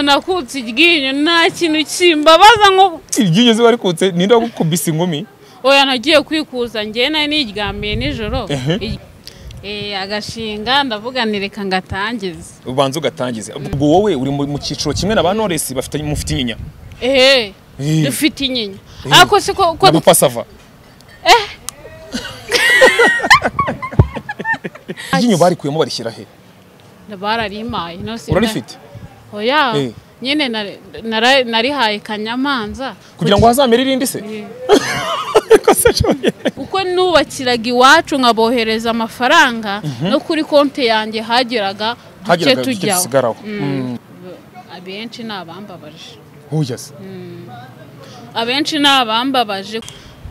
nakutse iryinyo nta kintu kimbabaza nko iryinyo ziba rikutse ninde wagukubise ingumi oya nagiye kwikuza njye nari niryamiye nijoro Ehe. I- eh, agashinga ndavuga ni reka ngatangize ubanza ugatangiza ubwo wowe uri mu mu cyiciro kimwe na ba noresi bafite mufite inyinya ehe Eh. dufite inyinya Eh. ariko si ko na ko bupasava iryinyo barikuyemo barishyira he bararimaye nose urarifite oya Eh. nyine nari- nara- narihaye kanyamanza kugira ngo hazamere irindi se Eh. Ariko se shoye. uko nubakiraga iwacu nkabohereza amafaranga no kuri konti yanjye hageraga duke Hageraga duke tujyaho dusigaraho. Mm. abenshi ni abambabaje Huya se. abenshi ni abambabaje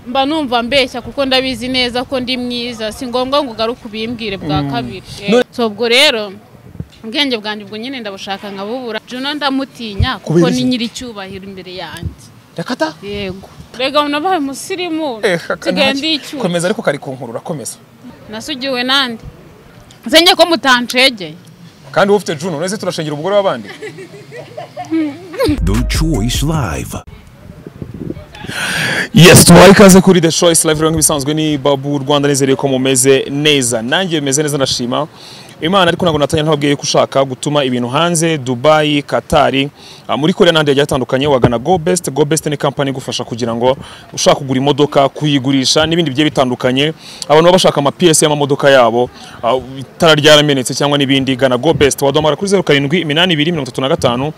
mba numva mbeshya kuko ndabizi neza ko ndi mwiza si ngombwa ngo ugaruke ubimbwire bwa kabiri Eh, None- so ubwo rero ubwenge bwanjye ubwo nyine ndabushaka nkabubura juna ndamutinya kuko Kubera ni iki? nyiricyubahiro imbere yanjye Rakata? yego rega nabaye umusirimu Eh, kaka nsigaye ntacyo. ndi icyuma komeza ariko kari kunkurura komeza nasugiwe nande nsenye ko mutancegeye kandi wowe ufite juno none se turashengira umugore w'abandi The Choice Live. yes tubaye ikaze kuri the choice live rero nk'ibisanzwe ni babu u rwanda nizere ko mumeze neza nanjye meze neza ndashima imana ariko ntabwo natanya ntababwiye ko ushaka gutuma ibintu hanze dubayi katari ah, muri korea n'ahandi hagiye hatandukanye wagana go best go best ni kampani igufasha kugira ngo ushaka kugura imodoka kuyigurisha n'ibindi bigiye bitandukanye abantu baba bashaka ama PS y'amamodoka yabo ah, itara ryaramenetse cyangwa n'ibindi gana go best waduhamagara kuri zeru karindwi iminani ibiri mirongo itatu na gatanu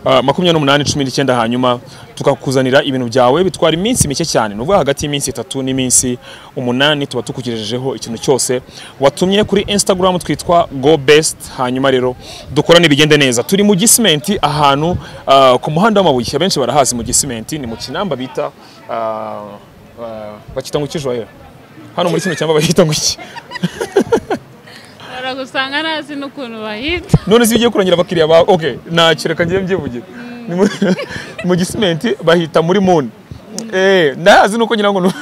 ah, makumyabiri n'umunani cumi n'icyenda hanyuma tukakuzanira ibintu byawe bitwara iminsi mike cyane ni ukuvuga hagati y'iminsi itatu n'iminsi umunani tuba tukugejejeho ikintu cyose watumye kuri instagram twitwa go best hanyuma rero dukorane bigende neza turi mu gisimenti ahantu ah, ku muhanda w'amabuye abenshi barahazi mu gisimenti ni mu kinamba bita ah, ah, bakita ngo ikijwayera hano muri kino cyamba bahita ngo iki baragusanga ntazi n'ukuntu bahita none si ugiye kurangira abakiriya bawe ok ntacyo reka ngiye mbyivugira Ni mu- mu gisimenti bahita muri muni eh ndahazi nuko ngira ngo ni-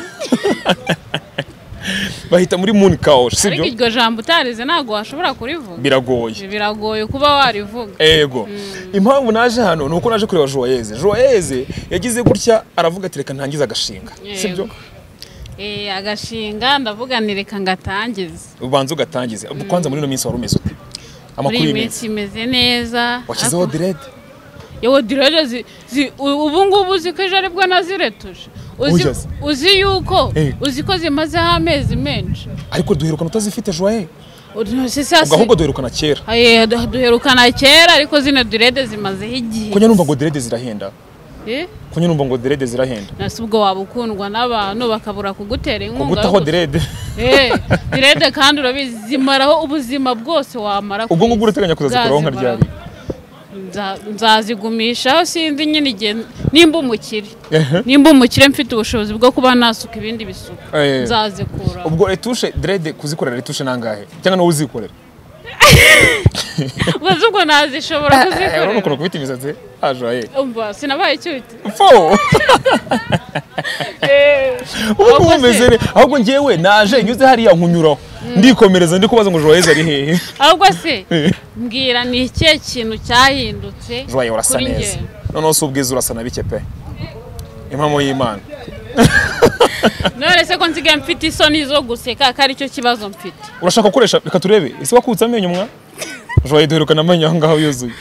bahita muri muni kawoshi ariko sibyo iryo jambo utarize ntabwo washobora kurivuga biragoye biragoye kuba warivuga ego impamvu naje hano ni uko naje kureba joyeze joyeze yagize gutya aravuga ati reka ntangize agashinga sibyo Yego. Eh, agashinga ndavuga ni reka ngatangize ubanza ugatangize kwanza muri ino minsi wari umeze ute muri amakuru iyi y'iminsi minsi imeze neza washyizeho direde yewe direde zi- zi- u- ubu ngubu uzi ko ejo aribwo naziretuje uzi, Oya se. uzi yuko Eh. uzi ko zimazeho amezi menshi ariko duherukana utazifite joye Uzi- sasa- ubwo ahubwo duherukana kera Eh, du- duherukana kera ariko zino direde zimazeho igihe kunyura numva ngo direde zirahenda Eh? kunyura numva ngo direde zirahenda nasi ubwo waba ukundwa n'abantu bakabura kugutera inkunga gutaho yo gusa- direde Eh, direde kandi urabizi zimaraho ubuzima bwose wamara ku ubwo ngubwo isi. urateganya kuzazikuraho nka Zazimaraho. ryari Nza- nzazigumishaho sindi nyine igihe nimba umukire Ehe. nimba umukire mfite ubushobozi bwo kuba nasuka ibindi bisuku Eh. nzazikuraho ubwo retushe direde kuzikorera retushe nangahe cyangwa nawe uzikorera ubaze ubwo nazishobora Eh, urabona kuzikorera ukuntu kubita imisatsi ajaye umva sinabaye icyuti fo ubu ngubu umeze ne ahubwo ngewe naje nyuze hariya nkunyuraho ndikomereza ndi kubaza ngo joyeze ari hehe ahubwo se mbwira ni ikihe kintu cyahindutse joye urasa kuri neza njye? noneho si ubwiza urasa na bike pe impamo y'imana none se ko nsigaye mfite isoni zo guseka ko aricyo kibazo mfite urashaka gukoresha reka turebe ese wakutse amenyo mwa joye duherukana amenyo aho ngaho yuzuye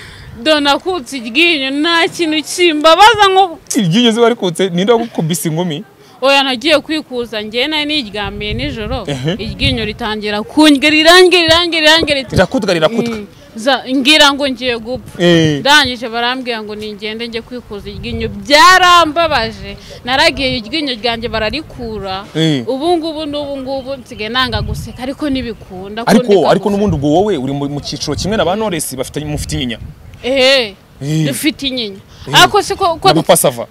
dona kutse iryinyo nta kintu kimbabaza nko iryinyo ziba rikutse ninde wagukubise ingumi oya nagiye kwikuza njye nari niryamiye nijoro Ehe. iryinyo ritangira kundya rirange rirange rirange riti- rirakutwa rirakutwa Mm, za- ngira ngo ngiye gupfa Eh. ndangije barambwira ngo ningende njye kwikuza iryinyo byarambabaje naragiye iryinyo ryanjye bararikura Eh. ubu ngubu n'ubu ngubu nsigaye nanga guseka ariko ntibikunda ariko ariko n'ubundi ubwo wowe uri mu- mu cyiciro kimwe na ba noresi bafite mufite inyinya eee Eh. dufite inyinya ariko si ko na ko bupasava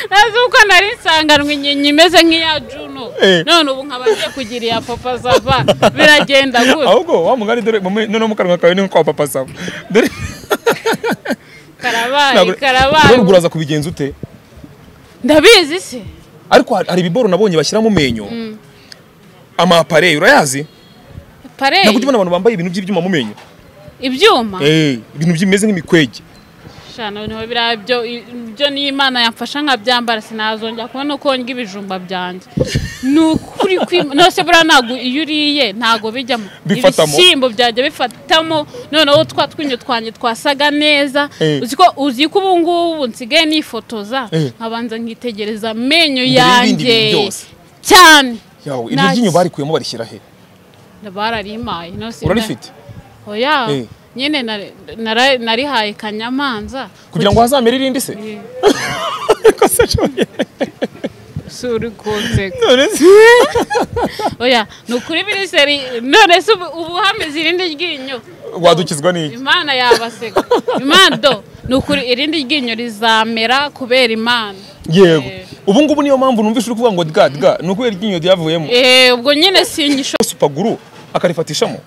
ntazi uko nari nsanganwe inyinya imeze nk'iya juno Eh. none ubu nkaba ngiye kugira iya papa zava biragenda gutya ahubwo wa mugari dore mama- noneho mu kanwa kawe ni kwa papasava dore karabaye ntabwo- karabaye none ubwo uraza kubigenza ute ndabizi se ariko hari- hari ibiboro nabonye bashyira mu menyo ama appareil urayazi pareyi ntabwo ujya ubona abantu bambaye ibintu by'ibyuma mu menyo ibyuma Eh, ibintu bimeze nk'imikwege shana niho biriya byo ibyo niyo imana yamfasha nkabyambara sinazongera kubona uko ndya ibijumba byanjye ni ukuri kwima nose buriya ntabwo iyo uriye ntabwo bijyamo Bifatamo. ibishyimbo byajya bifatamo noneho twa twinyo twanjye twasaga neza Eh. uzi ko uzi ko ubu ngubu nsigaye nifotoza Eh. nkabanza nkitegereza amenyo Mbere y'ibindi bintu yanjye byose. cyane yawe iryo ryinyo barikuyemo barishyira he bararimaye nose urarifite oya Eh. nyine nari- nara- narihaye kanyamanza kugira ngo hazamere irindi se Ko se ashoboye. si uri kunseka None se- oya ni ukuri minisiteri none se ubu ubu hameze irindi ryinyo wadukizwa n'iki imana yabaseka imana do ni ukuri irindi ryinyo rizamera kubera imana yego Eh. ubu ngubu niyo mpamvu numvise uri kuvuga ngo dga dga ni ukubera iryinyo ryavuyemo Eh, ubwo nyine sinyisho supaguru akarifatishamo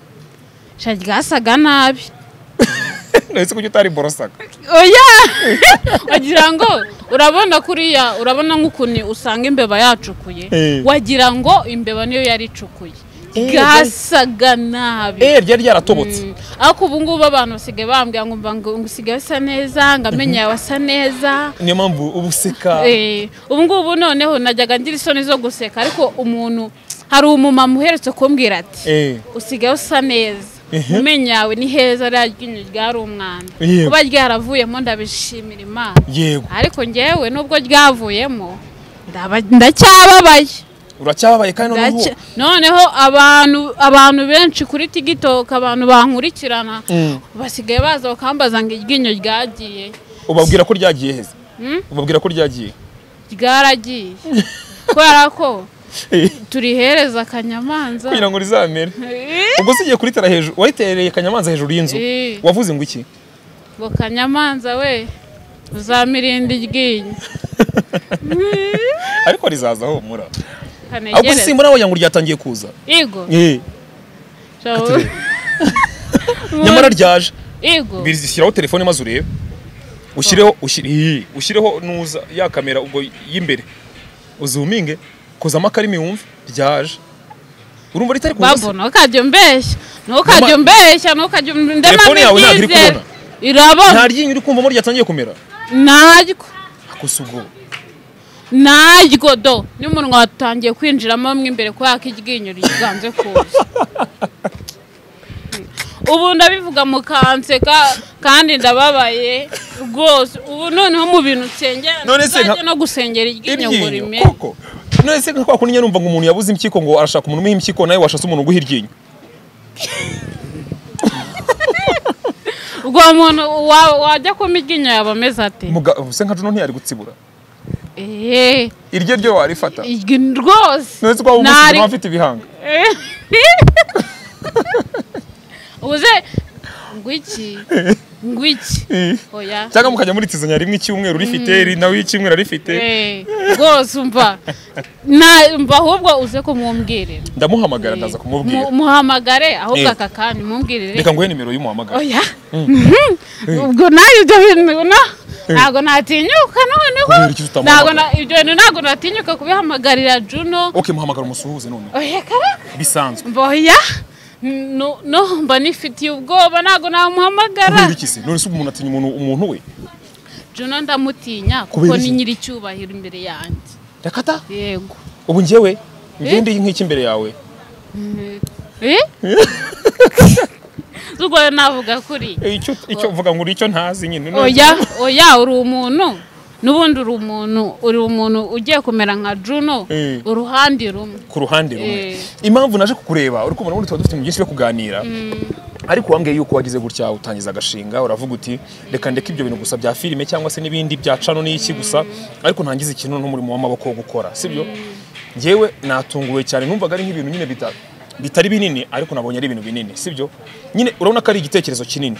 sha ryasaga nabi nahise kuko utariborosaga oya wagira ngo urabona kuriya urabona nk'ukuntu usanga imbeba yacukuye Eh. wagira ngo imbeba niyo yari icukuye ryasaga nabi eh ryari ryaratobotse Mm. ariko ubu ngubu abantu basigaye bambwira ngo mba ngo usigaye usa neza ngo amenyo yawe asa neza niyo mpamvu uba useka Eh, ubu ngubu noneho najyaga ngira isoni zo guseka ariko umuntu hari umumama uheretse kumbwira ati Eh, usigaye usa neza Ehe. mu menyo yawe ni heza rya ryinyo ryari umwanda Yego. kuba ryaravuyemo ndabishimira imana yego ariko ngewe nubwo ryavuyemo ndaba- ndacyababaye uracyababaye kandi noneho Ndacya- noneho abantu abantu benshi kuri TikTok abantu bankurikirana Mm. basigaye baza bakambaza ngo iryinyo ryagiye ubabwira ko ryagiye heza ubabwira ko ryagiye ryaragiye kubera ko Eh, turihereza akanyamanza kugira ngo rizamere Eh, ubwo se ugiye kuritera hejuru wayitereye kanyamanza hejuru y'inzu Eh. wavuze ngo iki ngo kanyamanza we uzamirinde iryinyo ariko rizazaho mura ahubwo kanegereze simba nawe ngo ryatangiye kuza igo Eh, Shabo- nyamara ryaje igo birishyiraho telefone maze urebe ushyireho ushyire- Ih, ushyireho nuza ya kamera ubwo y'imbere uzuminge kozamo akarimi wumve ryaje urumva ritari kuza se? babo ntukajya umbeshya ntukajya Mama- umbeshya ntukajya umbeshya Telefone yawe ntabwo iri kubona. irabona nta ryinyo uri kumvamo ryatangiye kumera naryo gusa ubwo naryo do n'umunwa watangiye kwinjiramo mo imbere kubera ko iryinyo ryiganze kuza ubu ndabivuga mu kanseka kandi ndababaye rwose ubu noneho mu bintu nsengera None se nka- nzajya no gusengera iryinyo ngo iryinyo rimere koko none se kwa kundi numva ngo umuntu yabuze impyiko ngo arashaka umuntu umuha impyiko nawe washatse umuntu uguha iryinyo ubwo uwo muntu wa- wajya kuma iryinyo yaba ameze ate Muga- se nka juno ntiyari gutsibura eee iryo ryo warifata iryinyo rwose none se kwa ubu Ntari- umuntu afite ibihanga uze ngwiki ngwiki Eh. oya cyangwa mukajya muritizanya rimwe icyumweru rifite nawe icyumweru arifite Eh, rwose umva na umva ahubwo uze kumwumwirira ndamuhamagara ndaza kumubwira muhamagare ahubwo Eh. aka kanya umwumwirire reka nguhe nimero y'umuhamagara oya ubwo nayo ibyo bintu no ntabwo natinyuka noneho Kubera iki ntabwo tutamuhamagara? na- ibyo bintu ntabwo natinyuka kubihamagarira Juno ok muhamagara umusuhuze noneho oya kaba bisanzwe Mboya no no mba nifitiye ubwoba ntago namuhamagara kubera iki se none se umuntu atinya umuntu umuntu we Juno ndamutinya kuko Kubera ni iki? nyiri cyubahiro imbere yanjye rakata yego ubu njyewe ngende nk'iki imbere yawe eh Ubwo navuga kuri Eh, icyo icyo uvuga ngo uri icyo ntazi nyine none- oya oya uri umuntu n'ubundi uri umuntu uri umuntu ugiye kumera nka Juno Eh. uruhande rumwe ku ruhande rumwe Eh. impamvu naje kukureba uri kubona ubundi tuba dufite ibintu byinshi byo kuganira ariko wambwiye yuko wagize gutya utangiza agashinga uravuga uti reka ndeke ibyo bintu gusa bya filime cyangwa se n'ibindi bya cano n'iki gusa ariko ntangize ikintu n'umurimo w'amaboko wo gukora sibyo ngewe natunguwe cyane numvaga ari nk'ibintu nyine bita bitari binini ariko nabonye ari ibintu binini sibyo nyine urabona ko ari igitekerezo kinini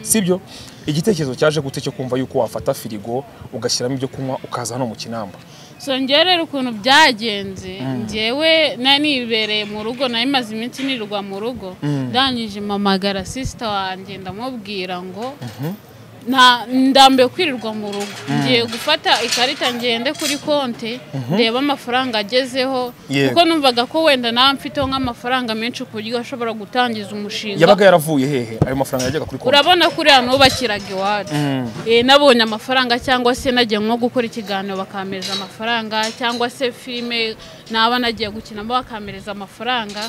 sibyo igitekerezo cyaje gute cyo kumva yuko wafata firigo ugashyiramo ibyo kunywa ukaza hano mu kinamba songerera ukuntu byagenze njyewe nari nibereye mu rugo nari maze iminsi nirwa mu rugo ndangije mpamagara sisita wanjye ndamubwira ngo nta ndambiwe kwirirwa mu rugo ngiye gufata ikarita ngende kuri konti ndeba amafaranga agezeho Yego. kuko numvaga ko wenda nawe mfiteho nk'amafaranga menshi ku buryo ashobora gutangiza umushinga yabaga yaravuye hehe ayo mafaranga yajyaga kuri konti urabona kuri hano bubakiraga iwacu Eh, nabonye amafaranga cyangwa se nagiye nko gukora ikiganiro bakamereza amafaranga cyangwa se filime naba nagiye gukinamo bakamereza amafaranga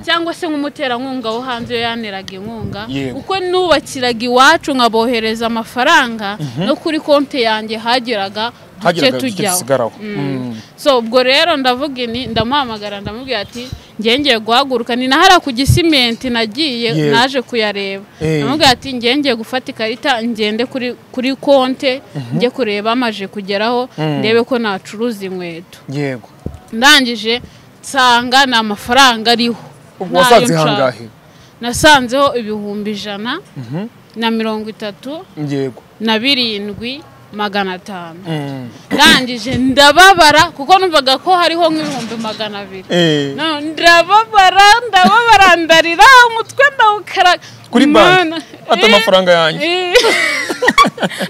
cyangwa se nk'umuterankunga wo hanze iyo yaneraga inkunga Yego. uko nubakiraga iwacu nkabohereza amafaranga no kuri konti yanjye hageraga duke hageraga igice tujyaho gisigaraho so ubwo rero ndavuga ini ndamuhamagara ndamubwira ati ngiye ngiye guhaguruka ni nahara ku gisimenti nagiye Yego. naje kuyareba Eh. ndamubwira ati ngiye ngiye gufata ikarita ngende kuri kuri konte njye kureba amaje kugeraho ndebe ko nacuruza inkweto yego ndangije nsanga ni amafaranga ariho ubwo Ni ayo wasanze nshaka. hangahe nasanzeho ibihumbi ijana na mirongo itatu yego na birindwi magana atanu ndangije ndababara kuko numvaga ko hariho nk'ibihumbi magana abiri Eh. No, ndababara ndababara ndarira umutwe ndawukaraga Kuri banki? Mana. Ata Eh, amafaranga yanjye? eh.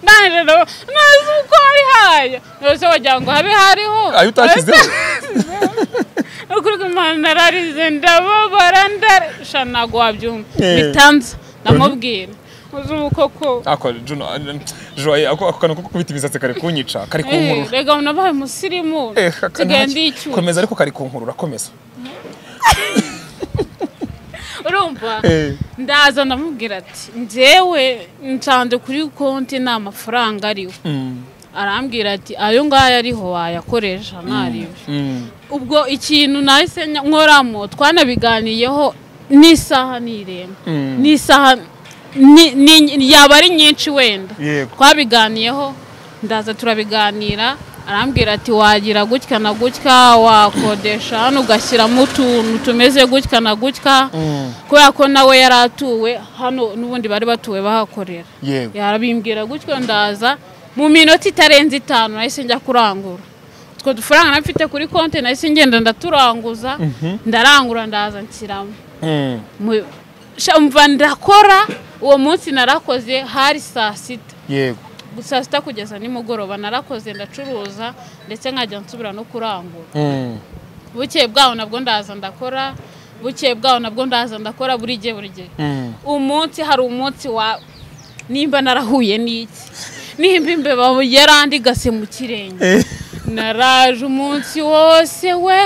ndangije ndababara ntazi uko hari hayo rwose wagira ngo habe hariho ayo utashyizeho ukuri kumana nararize ndababara ndarisha ntabwo wabyumva Eh. bitanza ndamubwira uzubu koko ako Juno, Joye, ako ako kantu ko kubita imisatsi kari kunyica kari kunkurura rega nabaye umusirimu Eh, aka- nsigaye ntaki- ndicyura komeza ariko kari kunkurura komeza urumva Eh. ndaza ndamubwira ati njyewe nsanze kuri konti nta mafaranga ariho arambwira ati ayo ngayo ariho wayakoresha ntaribyo Mm. ubwo ikintu nahise nya- nkoramo twanabiganiyeho n'isaha n'irenga n'isaha ni- ni- yaba ari nyinshi wenda Yego. twabiganiyeho ndaza turabiganira arambwira ati wagira gutya na gutya wakodesha hano ugashyiramo utuntu tumeze gutya na gutya kubera ko nawe yari atuwe hano n'ubundi bari batuwe bahakorera Yego. yarabimbwira gutyo ndaza mu minota itarenze itanu nahise njya kurangura utwo dufaranga nari mfite kuri konti nahise ngenda ndaturanguza ndarangura ndaza nshyiramo Mm. Mu- sha- mva ndakora uwo munsi narakoze hari saa sita yego saa sita kugeza nimugoroba narakoze ndacuruza ndetse nkajya nsubira no kurangura Mm. bukeye bwaho nabwo ndaza ndakora bukeye bwaho nabwo ndaza ndakora buri gihe buri gihe Mm. umunsi hari umunsi wa nimba narahuye n'iki nimba imbeba yarandigase mu kirenge Eh, naraje umunsi wose we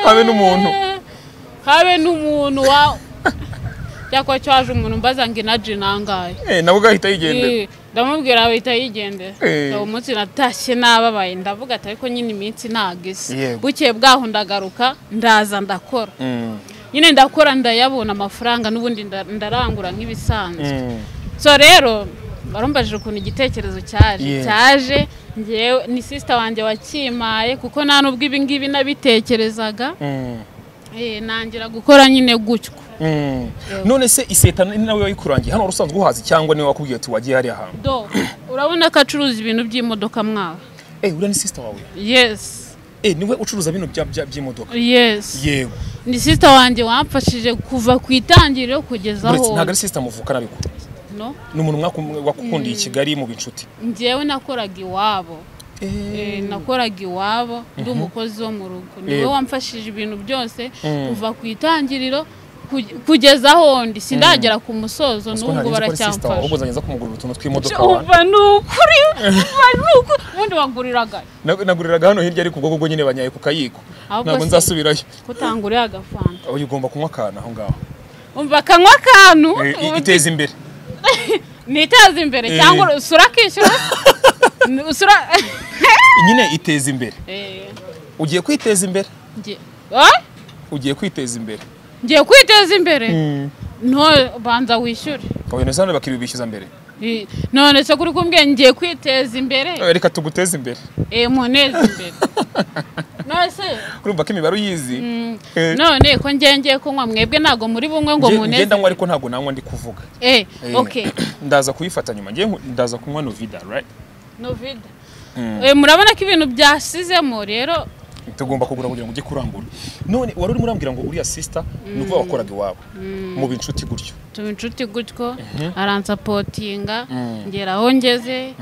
Habe n'umuntu. habe n'umuntu wa cyakora cyo haje umuntu mbaza ngo inaji nangaye eh, nawe ugahita yigendera Eh, ndamubwira ahita yigendera Eh. uwo munsi natashye nababaye ndavuga ati ariko nyine iminsi ntabwo isa Yego. bukeye bwaho ndagaruka ndaza ndakora Mm. nyine ndakora ndayabona amafaranga n'ubundi nda- ndarangura nk'ibisanzwe Mm. so rero barumbajije ukuntu igitekerezo cyaje Yeah. cyaje njyewe ni sisita wanjye wakimaye kuko nta nubwo ibi ngibi nabitekerezaga Mm. Eh, nangira gukora nyine gutyo Mm. none se iseta ni nawe wayikurangiye hano wari usanzwe uhazi cyangwa niwe wakubwiye ati wagiye hariya hantu do urabona ko acuruza ibintu by'imodoka mwawe eh uriya ni sister wawe yes eh niwe ucuruza bino bya- bya- by'imodoka yes yego ni sisita wanjye wamfashije kuva ku itangiriro kugeza Uretse- aho ntabwo ari sister muvukana ariko no ni umuntu mwaku- wagukundiye i kigali mu binshuti njyewe nakoraga iwabo Eh, nakoraga iwabo ndi umukozi wo mu rugo niwe Yego. wamfashije ibintu byose kuva ku itangiriro ku- kugeza aho ndi sindagera ku musozo n'ubwo ahubwo baracyamfasha nzaza kumugurira utuntu tw'imodoka umva ni ukuri umva ni ukuri ubundi waguriraga Nag- naguriraga hano hirya ariko ubwo bwo nyine banyaye ku kayiko Ahubwo ntabwo se- nzasubirayo kutanguriye agafanta uyu ugomba kunywa akantu aho ngaho umva akanywa akantu Eh, i- ubundi- iteza imbere niteze imbere Eh. cyangwa usura akishyura usura nyine iteza imbere Eh, ugiye kwiteza imbere ngiye- Ah? ugiye kwiteza imbere ngiye kwiteza imbere nto banza wishyure abanyarwanda hano bakiriya bishyuza mbere I- none se kuri kumbwiye ngiye kwiteza imbere Eh, reka tuguteze imbere eh muneze imbere none se urumva ko imibare uyizi Eh, none ko ngiye ngiye kunywa mwebwe ntabwo muri bumwe ngo nge- muneze ngenda nywa ariko ntabwo nanywa ndi kuvuga eh Eh, okay ndaza kuyifata nyuma ngiye nku- ndaza kunywa novida right novida eh murabona ko ibintu byasizemo rero tugomba kugura kugira ngo ujye kurangura none wari urimo urambwira ngo uriya sisita ni uko wakoraga iwabo mu binshuti gutyo tuba inshuti gutyo aransapotinga ngera aho ngeze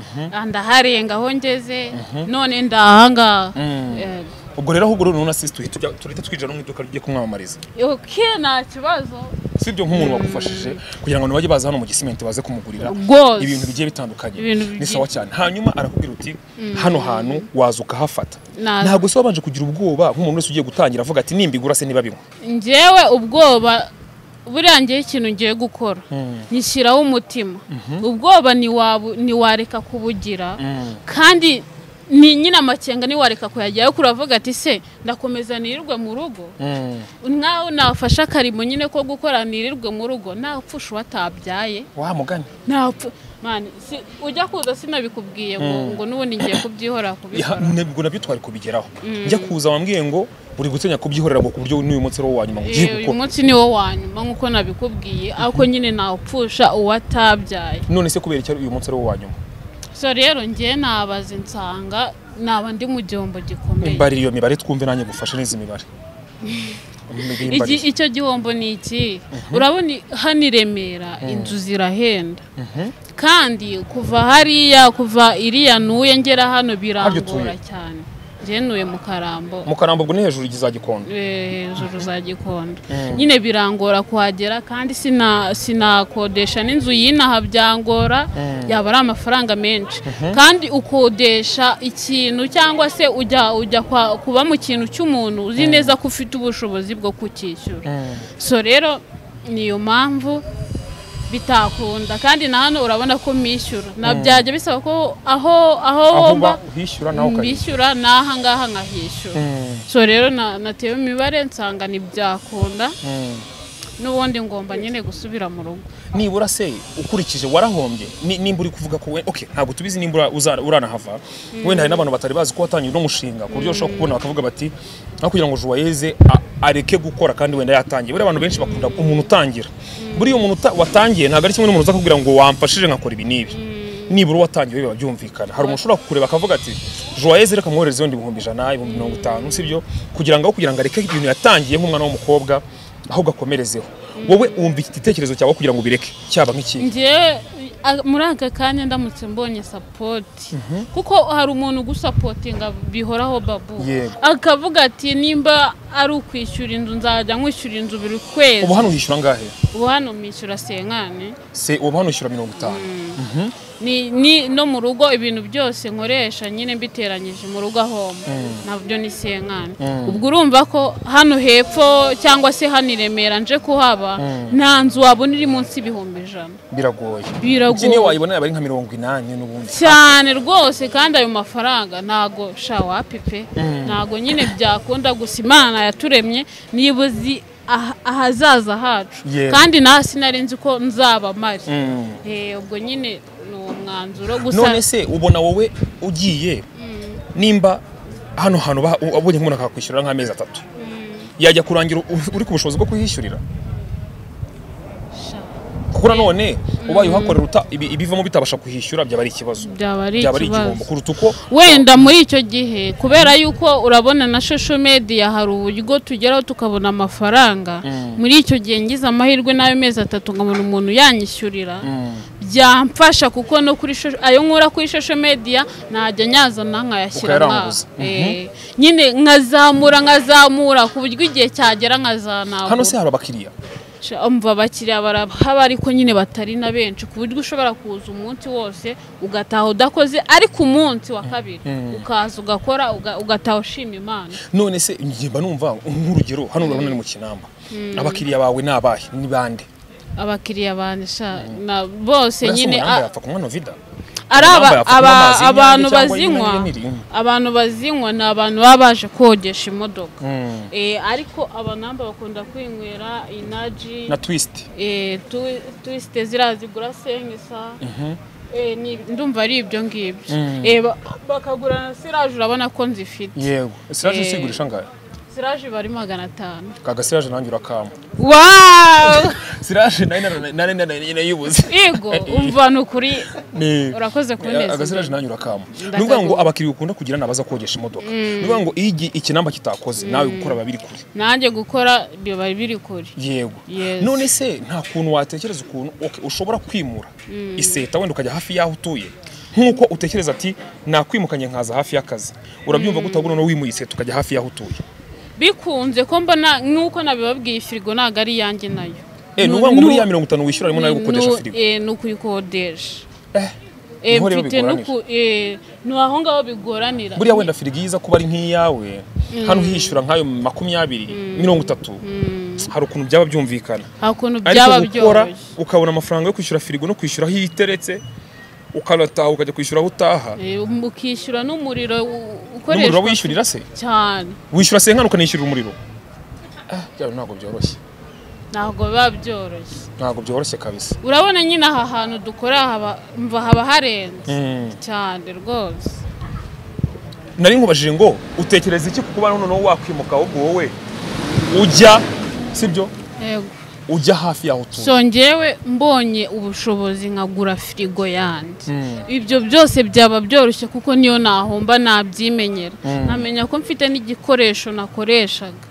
ndaharenga aho ngeze none ndahangaha Eh, ubwo rero ahubwo rero na sisita uhita ujya- turahita twinjira no mu iduka rigiye kumwamamariza ok nta kibazo si ibyo nk'umuntu wagufashije kugira ngo nibajye baza hano mu gisimenti baze kumugurira Rwose. ibintu bigiye bitandukanye Ibintu ni bigiye- sawa cyane hanyuma arakubwira uti hano hantu waza ukahafata Naza. ntabwo se wabanje kugira ubwoba nk'umuntu wese ugiye gutangira avuga ati nimbigura se niba binywa njyewe ubwoba buriya ngewe ikintu ngiye gukora nyishyiraho umutima ubwoba ntiwabu- ntiwareka kubugira kandi ni nyine amakenga ntiwareka kuyajyaho kuravuga ati se ndakomeza nirirwe mu rugo nkaho nafashe akarimo nyine ko gukora nirirwe mu rugo nta pfusha uwatabyaye wa mugani nta pfu- mani si- ujya kuza sinabikubwiye ngo ngo n'ubundi ngiye kubyihorera kubikora nabwo nabyo twari kubigeraho njya kuza wambwiye ngo uri gutinya kubyihorera ngo ku buryo n'uyu munsi ari wo wa nyuma ngo ugiye Eh, uyu gukora munsi ni wo wa nyuma nk'uko nabikubwiye ariko nyine ntawupfusha uwatabyaye none se kubera iki uyu munsi ari wo wa nyuma so rero ngewe nabaze nsanga naba ndi mu gihombo gikomeye mbarira iyo mibare twumve nanjye gufashe neza imibare Iki- Mbarira. icyo gihombo ni iki urabona i- hano i remera inzu zirahenda kandi kuva hariya kuva iriya nuye ngera hano birangora utuye? cyane ngewe nuye mu karambo mu karambo ubwo ni hejuru ikizagikondo hejuru za gikondo nyine birangora kuhagera kandi sina sinakodesha n'inzu y'inaha byangora yaba ari amafaranga menshi kandi ukodesha ikintu cyangwa se ujya ujya kwa- kuba mu kintu cy'umuntu uzi neza ko ufite ubushobozi bwo kucyishyura so rero niyo mpamvu bitakunda kandi na hano urabona ko mishyura na byajya bisaba ko aho aho aho womba uba uhishyura nawe ukajya mbishyura n'aha ngaha nkahishyura so rero na- natewe imibare nsanga ntibyakunda n'ubundi ngomba nyine gusubira mu rugo nibura se ukurikije warahombye ni- nimba uri kuvuga ko we- okay ntabwo tubizi nimba uza- uranahava wenda hari n'abantu batari bazi ko watangiye uno mushinga ku buryo ushobora kubona bakavuga bati nka kugira ngo Joyeux a- areke gukora kandi wenda yatangiye buriya abantu benshi bakunda umuntu utangira buriya umuntu uta- watangiye ntabwo ari kimwe n'umuntu uza kubwira ngo wamfashije nkakora ibi n'ibi nibura uwatangiye biba byumvikana hari umuntu ushobora kukureba akavuga ati Joyeux reka mwohereze wenda ibihumbi ijana ibihumbi mirongo itanu sibyo kugira ngo aho kugira ngo areke ibintu yatangiye nk'umwana w'umukobwa ahubwo akomerezeho wowe wumva iki gitekerezo cyawe kugira ngo ubireke cyaba nk'iki njyewe a- muri aka kanya ndamutse mbonye sapoti kuko hari umuntu ugusapotinga bihoraho babu Yego. akavuga ati nimba ari ukwishyura inzu nzajya nkwishyura inzu buri kwezi ubu hano uhishyura angahe ubu hano mwishyura senkani se ubu hano ushyura mirongo itanu ni, ni no mu rugo ibintu byose nkoresha nyine mbiteranyije mu rugo ahomba nabyo ni senkani ubwo urumva ko hano hepfo cyangwa se hano i remera nje kuhaba nta nzu wabona iri munsi y'ibihumbi ijana biragoye Biragoye. iki niyo wayibona yaba ari nka mirongo inani n'ubundi cyane rwose kandi ayo mafaranga ntago shawapi pe ntago nyine byakunda gusa imana yaturemye niba uzi ah- ahazaza hacu Yego. kandi nawe sinari nzi ko nzaba mari Mm. Eh, ubwo nyine ni uwo mwanzuro gusa none se ubona wowe ugiye nimba hano hantu ba- u- abonye nk'umuntu akakwishyurira nk'amezi atatu yajya kurangira u- uri ku bushobozi bwo kuhishyurira sha. kuko nanone ubaye uhakorera uta- ibi- ibivamo bitabasha kuhishyura byaba ari ikibazo Byaba ari igihombo ikibazo. kuruta uko wenda muri icyo gihe kubera yuko urabona na social media hari uburyo tugeraho tukabona amafaranga muri icyo gihe ngize amahirwe n'ayo mezi atatu nkabona umuntu yanyishyurira byamfasha kuko no kuri sho- ayo nkura kuri social media najya nyazana nkayashyira ngaho Ukayaranguza. Eh, nyine nkazamura nkazamura ku buryo igihe cyagera nkazanabura hano se hari abakiriya umva abakiriya barahaba ariko nyine batari na benshi ku buryo ushobora kuza umunsi wose ugataha udakoze ariko umunsi wa kabiri ukaza ugakora uga- ugataha ushima imana none se ngimba numva nk'urugero hano urabona ni mu kinamba abakiriya bawe ni abahe ni bande abakiriya banisha na bose Uriya si nyine umurambo a- yapfa kunywa novida ari aba- yambaye apfa aba- kunywa amazi abantu y'inyange bazinywa cyangwa y'inyange n'ibiri. abantu bazinywa ni abantu baba baje kogesha imodoka Eh, ariko abanamba bakunda kwinywera inaji na twisiti Eh, tu- tuwisite ziriya zigura sengisa Eh, ni- ndumva ari ibyo ngibyo Eh, ba- bakagura na siraje urabona ko nzifite yego siraje Eh. usigurisha angahe siraje iba ari magana atanu kaga siraje nanjye urakama wawu siraje nayo nari nayibuze yego umva ni ukuri Ni- Urakoze kunezeza. agasiraje nanyu urakama Ndagaruka. ni ukuvuga ngo abakiriya ukunda kugira ni abaza kogesha imodoka ni ukuvuga ngo iyo igi- ikinamba kitakoze nawe gukora biba biri kure nanjye gukora biba biri kure yego Yes. none se nta kuntu watekereza ukuntu ok, ushobora kwimura iseta wenda ukajya hafi y'aho utuye nk'uko utekereza ati nakwimukanye nkaza hafi y'akazi urabyumva ko utabona no wimuye iseta ukajya hafi y'aho utuye bikunze ko mbona nk'uko nabibabwiye firigo ntabwo ari iyanjye nayo Eh, ni ukuvuga ngo muri ya mirongo itanu wishyura harimo nayo gukodesha Nu- firigo eh, ni ukuyikodesha Eh, Eh, niho rero mfite bigoranira. n'uku- eh, ni aho ngaho bigoranira buriya wenda firigo iza kuba ari nk'iyawe hano uhishyura nk'ayo makumyabiri mirongo itatu hari ukuntu byaba byumvikana nta kuntu byaba ariko gukora byoroshye ukabona amafaranga yo kwishyura firigo no kwishyura aho iteretse ukanataha ukajya kwishyura aho utaha Eh, ukishyura n'umuriro u- n'umuriro ukoreshwa wishyurira se cyane wishyura senkani ukanishyurira umuriro Ah, byaba ntabwo byoroshye ntabwo biba byoroshye ntabwo byoroshye kabisa urabona nyine aha hantu dukora haba- mva haba harenze cyane rwose nari nkubajije ngo utekereza iki ku kuba noneho wakwimuka ahubwo wowe ujya sibyo yego ujya hafi y'aho utuye so njyewe mbonye ubushobozi nkagura firigo yanjye ibyo byose byaba byoroshye kuko niyo nahomba nabyimenyera nkamenya ko mfite n'igikoresho nakoreshaga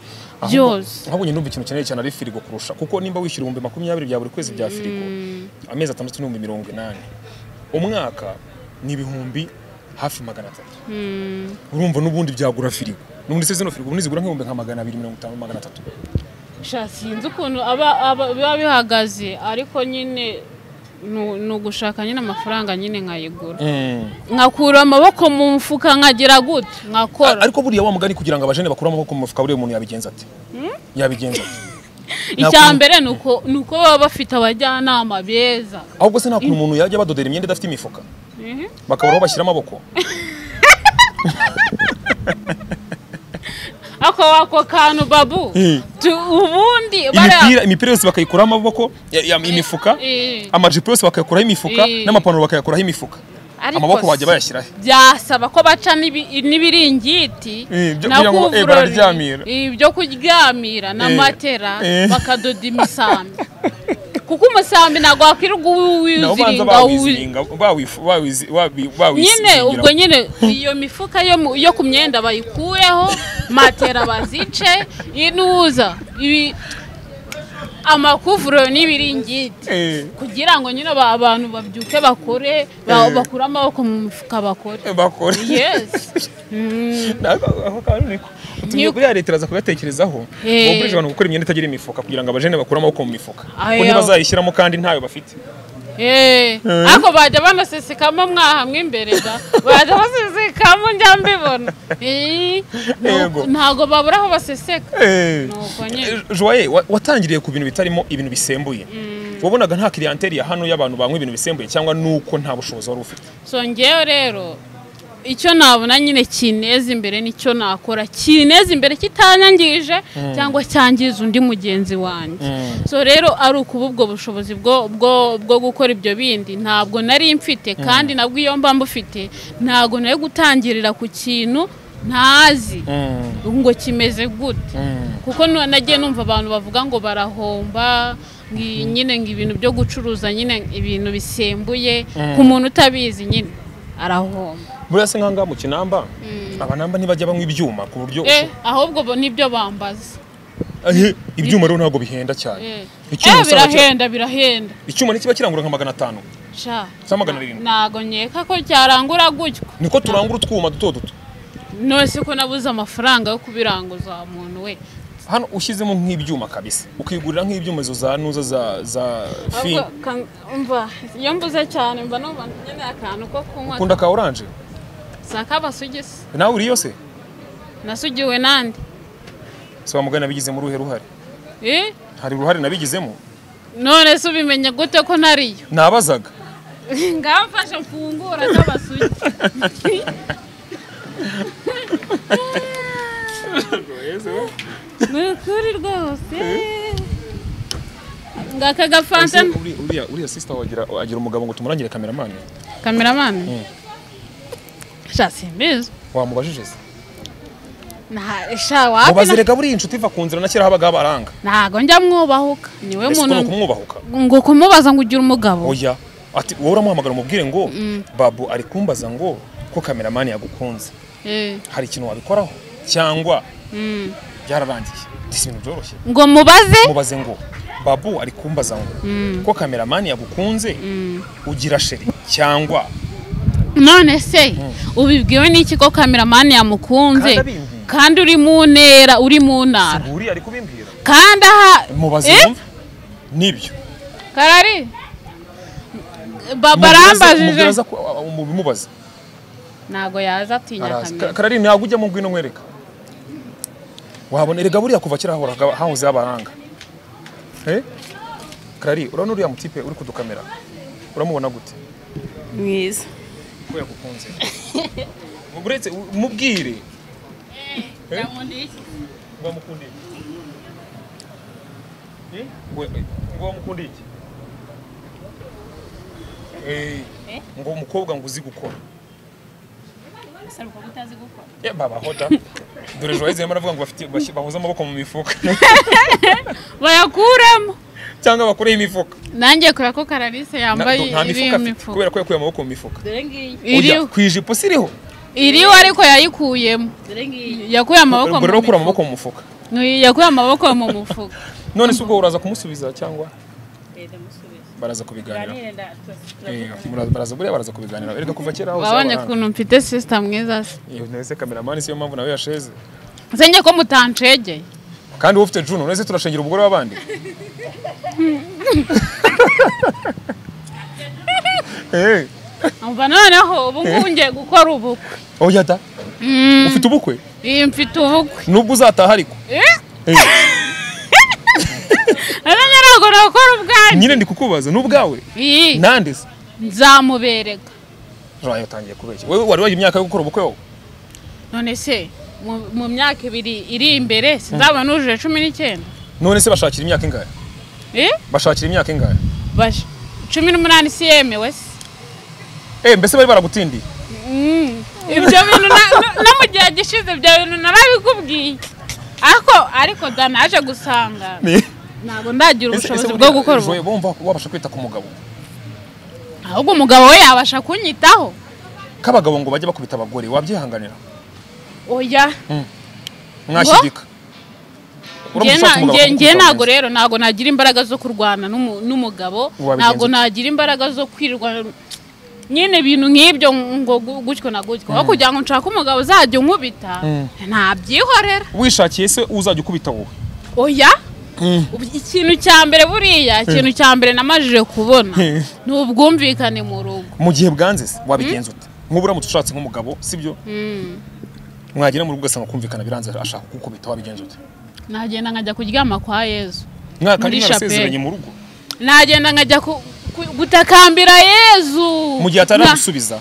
byose ahubwo nyine ikintu ukeneye cyane ari firigo kurusha kuko nimba wishyura ibihumbi makumyabiri bya buri kwezi bya firigo amezi atandatu n'ibihumbi mirongo inani umwaka ni ibihumbi hafi magana atatu urumva n'ubundi byagura firigo n'ubundi se zino firigo ubundi zigura nk'ibihumbi nka magana abiri mirongo itanu magana atatu Sha, sinzi ukuntu aba- aba- biba bihagaze ariko nyine nu- ni ugushaka nyine amafaranga nyine nkayigura nkakura amaboko mu mufuka nkagira gutya A- nkakora ariko buriya wa mugani kugira ngo abajene bakure amaboko mu mufuka buriya umuntu yabigenza ate yabigenza ate icya mbere ni uko ni uko baba bafite abajyanama beza ahubwo se nta kuntu umuntu yajya badodera imyenda idafite imifuka bakabura aho bashyira amaboko ako ako kantu babu Eh. Tu- ubundi bariya- imipira imipira yose bakayikuraho amaboko ya- ya- imifuka Eh. amajipo yose bakayakuraho imifuka Eh. n'amapantaro bakayakuraho imifuka Ariko amaboko se, bajya bayashyirahe byasaba ko baca n'ibi- n'ibiringiti Eh, byo- na kugira ngo, eh, kuvurori, bararyamira. eh, byo kuryamira na Eh, matera eh. bakadoda imisambi kuko umusambi ntabwo wakwirirwa uwi- nabo banza wiziringa uwi- bawiziringa bawifu- bawizi- babi- nyine bawisiringira. ubwo nyine iyo mifuka yo mu- yo ku myenda bayikureho matera bazice inuza ibi amakuvurori n'ibiringiti Eh, kugira ngo nyine aba abantu babyuke bakore ba- bakure amaboko mu mifuka bakore eh, bakore yes Nako- ako kantu niko. utumye Niko. buriya leta iraza kugatekerezaho Eh. wogurisha abantu gukora imyenda itagira imifuka kugira ngo abajene bakure amaboko mu mifuka Ayo. kuko ntibazayishyiramo kandi ntayo bafite Eh, ariko bajya banasesekamo mwahamwe imbere da bajya basesekamo njya mbibona Eh, Yego. ntabwo babura aho baseseka Eh. Nuko nyine. Joye wa- watangiriye ku bintu bitarimo ibintu bisembuye wabonaga nta clientele ya hano y'abantu banywa ibintu bisembuye cyangwa nuko nta bushobozi wari ufite so ngewe rero icyo nabona nyine kineza imbere nicyo nakora kineza imbere kitanyangije cyangwa cyangiza undi mugenzi wanjye so rero ari ukuba ubwo bushobozi bwo, bwo, bwo gukora ibyo bindi ntabwo nari mfite kandi nabwo iyo mba mbufite ntabwo nari gutangirira ku kintu ntazi ngo kimeze gute kuko nu- nagiye numva abantu bavuga ngo barahomba ngo iyi- nyine ngo ibintu byo gucuruza nyine ibintu bisembuye ku muntu utabizi nyine arahomba buriya se nk'ahangaha mu kinamba abanamba ntibajya banywa ibyuma ku buryo eh ahubwo bo nibyo bambaza Eh, ibyuma rero ntabwo bihenda cyane eh Icyuma Eh, usanga kira- birahenda birahenda icyuma ntikiba kirangura nka magana atanu sha Za magana arindwi. ntago nkeka ko cyarangura gutyo niko turangura utwuma duto duto nose ko nabuze amafaranga yo kubiranguza muntu we hano ushyizemo nk'ibyuma kabisa ukigurira nk'ibyuma izo za nuza za za fi Ahubwo kan- umva iyo mbuze cyane mba numva nkeneye akantu ko kunywa ukunda ka oranje saka abasugisi nawe uriyo se nasugiwe nande si mugani nabigizemo uruhe ruhare eh hari uruhare nabigizemo none se ubimenye gute ko nariyo nabazaga ngamfasha mfungura nk'abasugi ni ukuri rwose ngaka gafanta Ese uri- uriya uriya sister wagira agira umugabo ngo tumurangire kameramani kameramani sha simbizi wamubajije se Nta- sha wapi na- mubazirega buriya inshuti iva ku nzira na kera habaga habaranga ntago njya mwubahuka niwe ese ko ni muntu ukumwubahuka ngo kumubaza ngo ugire umugabo oya ati wowe uramuhamagara umubwire ngo babu ari kumbaza ngo ko kameramani yagukunze Eh, hari ikintu wabikoraho cyangwa mm. byararangiye si ibintu byoroshye ngo mubaze mubaze ngo babu ari kumbaza ngo ko kameramani yagukunze ugira sheri cyangwa none se ubibwiwe n'iki ko kameramani yamukunze Kandi abimbwiye. kandi uri mu ntera uri mu ntara buri ari kubimbwira kandi aha mubaze Eh? wumve nibyo karari baba Mubibaza arambajije ko- a- a- mubimubaze ntago yaza atinya arazi kamera Ka- karari ntabwo ujyamo ngwino nkwereka wabona erega buriya kuva kera hahoraga hahoze habaranga Eh? karari urabona uriya mutipe uri kudukamera uramubona gute mwiza ko yagukunze uretse mubwire Eh? wamukunda iki Eh? We- ngo wamukunda iki Eh, ngo umukobwa ngo uzi gukora Eh, baba hoda dore ejo waheze baravuga ngo bafite- bashyi- bahuze amaboko mu mifuka bayakuremo cyangwa bakoreho imifuka nanjye kora ko karalise Na- yambaye nta iri mifuka afite imifuka kubera ko yakuye amaboko mu mifuka dore ngiyi Oya, iriho ku ijipo siriho iriho ariko yayikuyemo dore ngiyi yakuye amaboko mu ubwo rero mifuka ukura amaboko mu mufuka Ni- yakuye amaboko mu mufuka none se ubwo uraza kumusubiza cyangwa leta musubize baraza kubiganira ganire ndatose Eh, mura- baraza buriya baraza kubiganira erega kuva kera hose wabonye habaranga. ukuntu mfite sisita mwiza se Iyo nese kameramani siyo mpamvu nawe yasheze nsenye ko mutancegeye kandi wowe ufite juno nese turashengera umugore w'abandi Eh, umva noneho ubu ngubu ngiye gukora ubukwe oya da ufite ubukwe iyi mfite ubukwe nubwo uzataha ariko Eh, nsenye ntabwo nakora ubwanjye nyine ndi kukubaza n'ubwawe iyi nande se nzamubereka Rwayo utangiye kubeshya wewe wari waje imyaka yo gukora ubukwe wowe none se mu- mu myaka ibiri iri imbere sinzaba nujuje cumi n'icyenda none se bashakira imyaka ingahe Eh? bashakira imyaka ingahe Basha. cumi n'umunani si yemewe se Eh, mbese bari baragutindiye ibyo bintu na- no- no mu gihe gishize ibyo bintu narabikubwiye ariko ariko da naje gusanga Ni- ntabwo ndagira Ese- ese ubushobozi bwo buriya gukora ejo ubukwe bumva wabasha kwita ku mugabo ahubwo umugabo we yabasha kunyitaho k'abagabo ngo bajye bakubita abagore wabyihanganira oya mwashyigika Njye Uramushaka na- umugabo njye- njye akagukuza ntabwo amezi. rero ntabwo nagira imbaraga zo kurwana n'umu- n'umugabo Wabigenza ntabwo ute? nagira imbaraga zo kwirwa nyine ibintu nk'ibyo ngo gu- gutyo na gutyo aho kugira ngo nshake umugabo uzajya unkubita ntabyihorera wishakiye se uzajya ukubita wowe oya Ubu- ikintu cya mbere buriya ikintu cya mbere namajije kubona Mm. ni ubwumvikane mu rugo mu gihe bwanze se wabigenza ute nk'ubu uramutse ushatse nk'umugabo sibyo mwagera mu rugo ugasanga kumvikana biranze ashaka kugukubita wabigenza ute nagenda nkajya kuryama kwa yezu mwakandi Muri mwarasezeranye chapelle. mu rugo nagenda nkajya ku- ku- gutakambira yezu mu gihe Na- ataragusubiza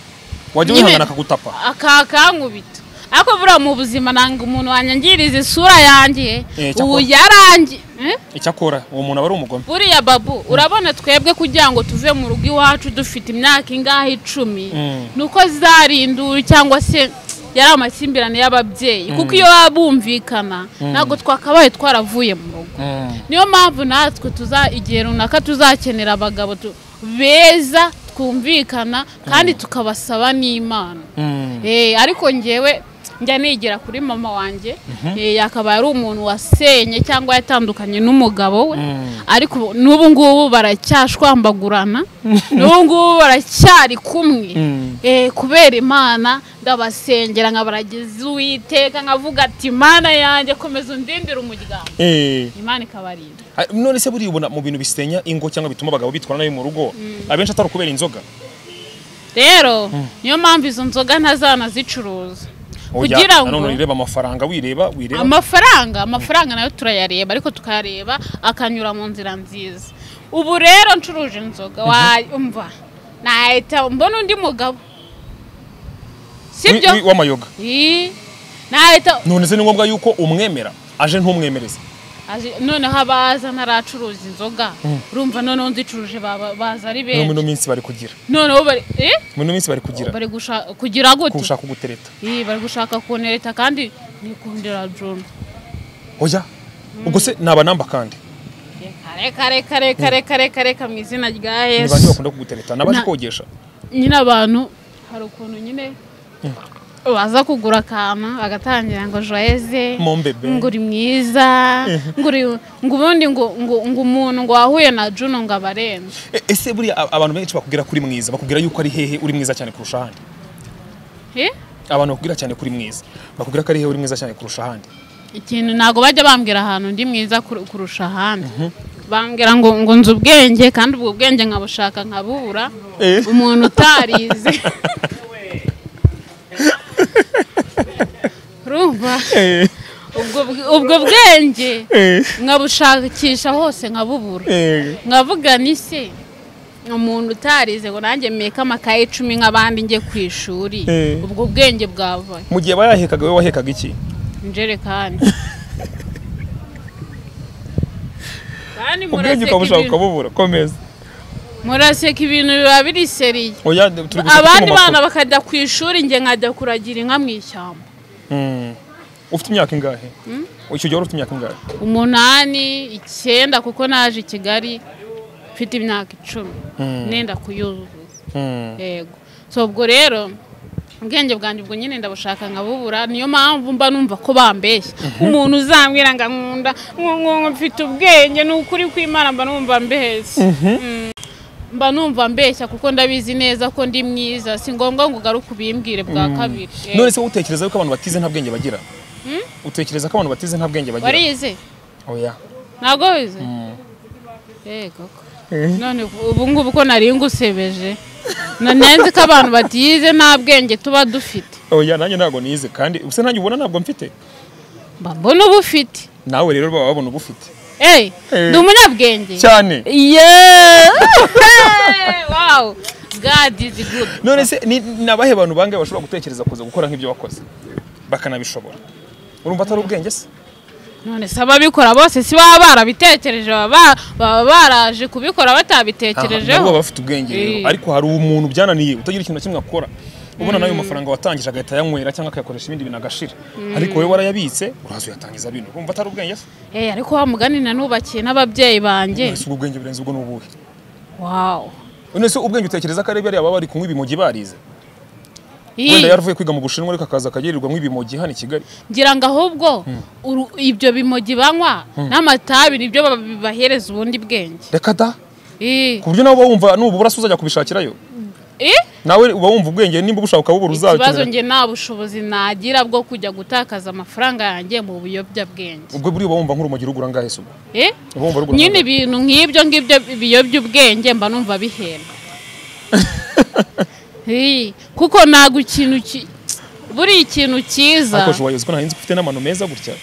wajya Nyine- wihangana akagutapa akakankubita ariko buriya mu buzima nanga umuntu wanyangiriza isura yanjye Eh, cyakora- ubu yarangi Eh? icyakora uwo muntu aba ari umugome buriya babu urabona twebwe kugira ngo tuve mu rugo iwacu dufite imyaka ingahe icumi Mm. ni uko zarindura cyangwa se yari amakimbirane y'ababyeyi kuko iyo baba bumvikana ntabwo twakabaye twaravuye mu rugo niyo mpamvu natwe tuza igihe runaka tuzakenera abagabo tu- beza twumvikana kandi tukabasaba n'imana Eh, ariko ngewe njya nigira kuri mama wanjye Eh, yakabaye ari umuntu wasenye cyangwa yatandukanye n'umugabo we ariko ubu- n'ubu ngubu baracyashwambagurana n'ubu ngubu baracyari kumwe Eh, kubera imana ndabasengera nkabaragiza uwiteka nkavuga ati imana yanjye komeza undindire umuryango Eh, imana ikabarinda ha- none se buriya ubona mu bintu bisenya ingo cyangwa bituma abagabo bitwara nabi mu rugo abenshi atari ukubera inzoga rero niyo mpamvu izo nzoga ntazanazicuruza Oya, kugira na none ngo ureba amafaranga wireba wireba amafaranga amafaranga nayo turayareba ariko tukayareba akanyura mu nzira nziza ubu rero ncuruje inzoga wumva nahita mbona undi mugabo Wi- sibyo wi- w'amayoga Ii, nahita none se ni ngombwa yuko umwemera aje ntumwemereze Aje- noneho abaza ntaracuruza inzoga urumva noneho nzicuruje baba- baza ari no benshi mino minsi bari kugira noneho bari eh? mino minsi bari kugira bari gusha- kugira gute kugushaka gutereta Ii, bari gushaka kunereta kandi nikundira John oya ubwo se naba namba kandi kare kare kare kare kare kare ka mu izina rya ni yesu bande bakunda kugutereta nabaje Na- kogesha nyine abantu hari ukuntu nyine baza kugura akantu bagatangira ngo joyeze Mombebe. ngo uri mwiza ngo uri- ngo ubundi ngo ngo ngo umuntu ngo wahuye na juno ngo abarenze E- ese buriya a- abantu benshi bakubwira kuri mwiza bakubwira yuko ari hehe uri mwiza cyane kurusha ahandi Eh? abantu bakubwira cyane kuri mwiza bakubwira ko ari hehe uri mwiza cyane kurusha ahandi ikintu ntabwo bajya bambwira ahantu ndi mwiza kur- kurusha ahandi bambwira ngo ngo nzi ubwenge kandi ubwo bwenge nkabushaka nkabubura Eh. umuntu utarize urumva Eh, ubwo bw- ubwo bwenge eh, nkabushakisha hose nkabubura eh. nkavuga ni se umuntu utarize ngo nanjye mmeke amakaye icumi nk'abandi njye ku ishuri Eh. ubwo bwenge bwavaye mu gihe bayahekaga we wahekaga iki injerekani kandi ubwenge muraseka ukabushaka ibintu- ukabubura komeza muraseka ibintu biba biri seriye oya turi gushaka abandi mu makuru. bana bakajya ku ishuri njye nkajya kuragira inka mu ishyamba Mm. ufite imyaka ingahe icyo gihe wari ufite imyaka ingahe umunani icyenda kuko naje i kigali mfite imyaka icumi nenda kuyuzuza Mm. yego so ubwo rero ubwenge bwanjye ubwo nyine ndabushaka nkabubura niyo mpamvu mba numva ko bambeshya umuntu uzambwira ngo nkunda ngo ngo ngo mfite ubwenge ni ukuri kw'imana mba numva mbeshya Mm. mba numva mbeshya kuko ndabizi neza ko ndi mwiza si ngombwa ngo ugaruke ubimbwire bwa kabiri Yego. none se wowe utekereza yuko abantu batize nta bwenge bagira utekereza ko abantu batize nta bwenge bagira warize oya ntabwo wize yego ko. none ubu ngubu ko nari ngusebeje nanenze ko abantu batize nta bwenge tuba dufite oya nanjye ntabwo nize kandi ubuse nanjye ubona ntabwo mfite mba mbona uba ufite nawe rero baba babona uba ufite Hey, Eh. ndi umunyabwenge cyane Yeah! Hey, wow god is good none se ni ni abahe bantu bangahe bashobora gutekereza kuza gukora nk'ibyo wakoze bakanabishobora urumva atari ubwenge se none se ababikora bose si baba barabitekereje baba ba- baba baraje kubikora Aha, nabo batabitekerejeho baba bafite ubwenge rero Eh. ariko hari umuntu byananiye utagira ikintu na kimwe akora ubona nayo mafaranga watangije agahita ayanywera cyangwa akayakoresha ibindi bintu agashira ariko wowe warayabitse uraza uyatangiza bino urumva atari ubwenge se Eh, ariko wa mugani nanubakiye n'ababyeyi banjye ese ubwo ubwenge burenze ubwo ni ubuhe wow none se ubwenge utekereza ko ari bariya baba bari kunywa ibimogi barize Ih, wenda yaravuye kwiga mu bushinwa ariko akaza akagirirwa nk'ibimogi hano i kigali ngira ngo ahubwo uru- ibyo bimogi banywa n'amatabi nibyo baba- bibahereza ubundi bwenge reka da Ih, ku buryo nawe uba wumva nubura se uzajya kubishakirayo ih, nawe uba wumva ubwenge nimba ubushaka ukabubura ikibazo uzabikenera njye nta bushobozi nagira bwo kujya gutakaza amafaranga yanjye mu buyobyabwenge ubwo buriya uba wumva nk'urumogi rugura angahe se ubwo Eh? uba wumva rugura nyine angahe? ibintu nk'ibyo ngibyo biyobya ubwenge mba numva bihenda Eh, kuko ntabwo ikintu ki- buriya ikintu cyiza ariko jowayuzi ko nahinzi ko ufite n'amano meza gutya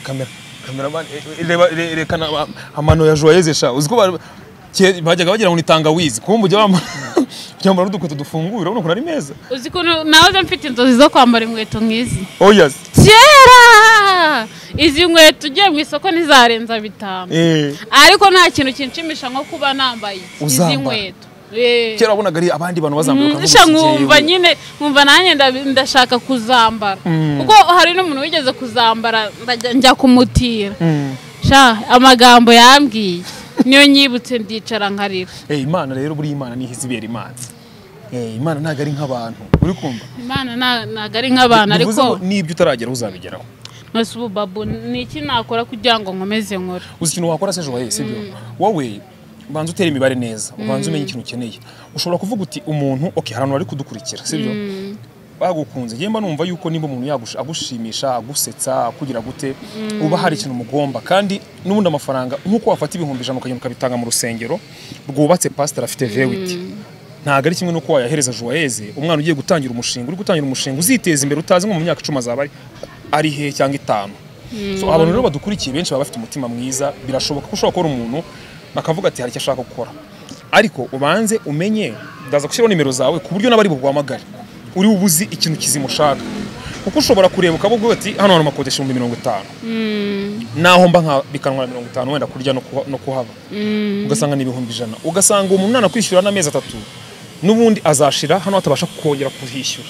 kamera kameramani e- e- reba re- rekana ama- amano ya jowayuzi sha uzi ko ba- ke- bajyaga bagira ngo ni tangawizi kuko mu gihe bambara byambara n'udukweto dufunguye urabona ukuntu ari meza uzi ko na- nahoze mfite inzozi zo kwambara inkweto nk'izi oya se. kera izi nkweto ugiye mu isoko ntizarenza bitanu Eh. ariko nta kintu kinshimisha nko kuba nambaye iki, izi Uzambara. nkweto Eh. kera wabonaga ari abandi bantu bazambuka Mm, sha nkumva nyine nkumva nanjye ndabi- ndashaka kuzambara kuko hari n'umuntu wigeze kuzambara ndajya- njya kumutira sha amagambo yambwiye niyo nyibutse ndicara nkarira Eh, imana rero buri imana niho izibera imana Eh, imana ntabwo ari nk'abantu uri kumva imana nta- ntabwo ari nk'abantu Bivuze ngo ariko n'ibyo utaragera uzabigeraho nose ubu babu ni iki nakora kugira ngo nkomeze nkore uzi ikintu wakora se joye sibyo wowe ubanza utere imibare neza ubanza umenye ikintu ukeneye ushobora kuvuga uti umuntu ok hari abantu bari kudukurikira sibyo bagukunze njye mba numva yuko nimba umuntu yagush- agushimisha agusetsa akugira gute uba hari ikintu umugomba kandi n'ubundi amafaranga nk'uko wafata ibihumbi ijana ukagenda ukabitanga mu rusengero rwubatse pasiteri afite vewiti ntabwo ari kimwe n'uko wayahereza joyeze umwana ugiye gutangira umushinga uri gutangira umushinga uziteza imbere utazi nko mu myaka icumi azaba ari- ari hehe cyangwa itanu so abantu rero badukurikiye benshi baba bafite umutima mwiza birashoboka ko ushobora kubona umuntu akavuga ati hari icyo ashaka gukora ariko ubanze umenye ndaza gushyiraho nimero zawe ku buryo n'abari buguhamagare uri bubuzi ikintu kizimushaka kuko ushobora kureba ukavuga uti hano hantu makodesha ibihumbi mirongo itanu naho mba nka bikanwa na mirongo itanu wenda kurya no kuha- no kuhaba ugasanga ni ibihumbi ijana ugasanga uwo mwana kwishyura n'amezi atatu n'ubundi azashira hano atabasha kongera kuhishyura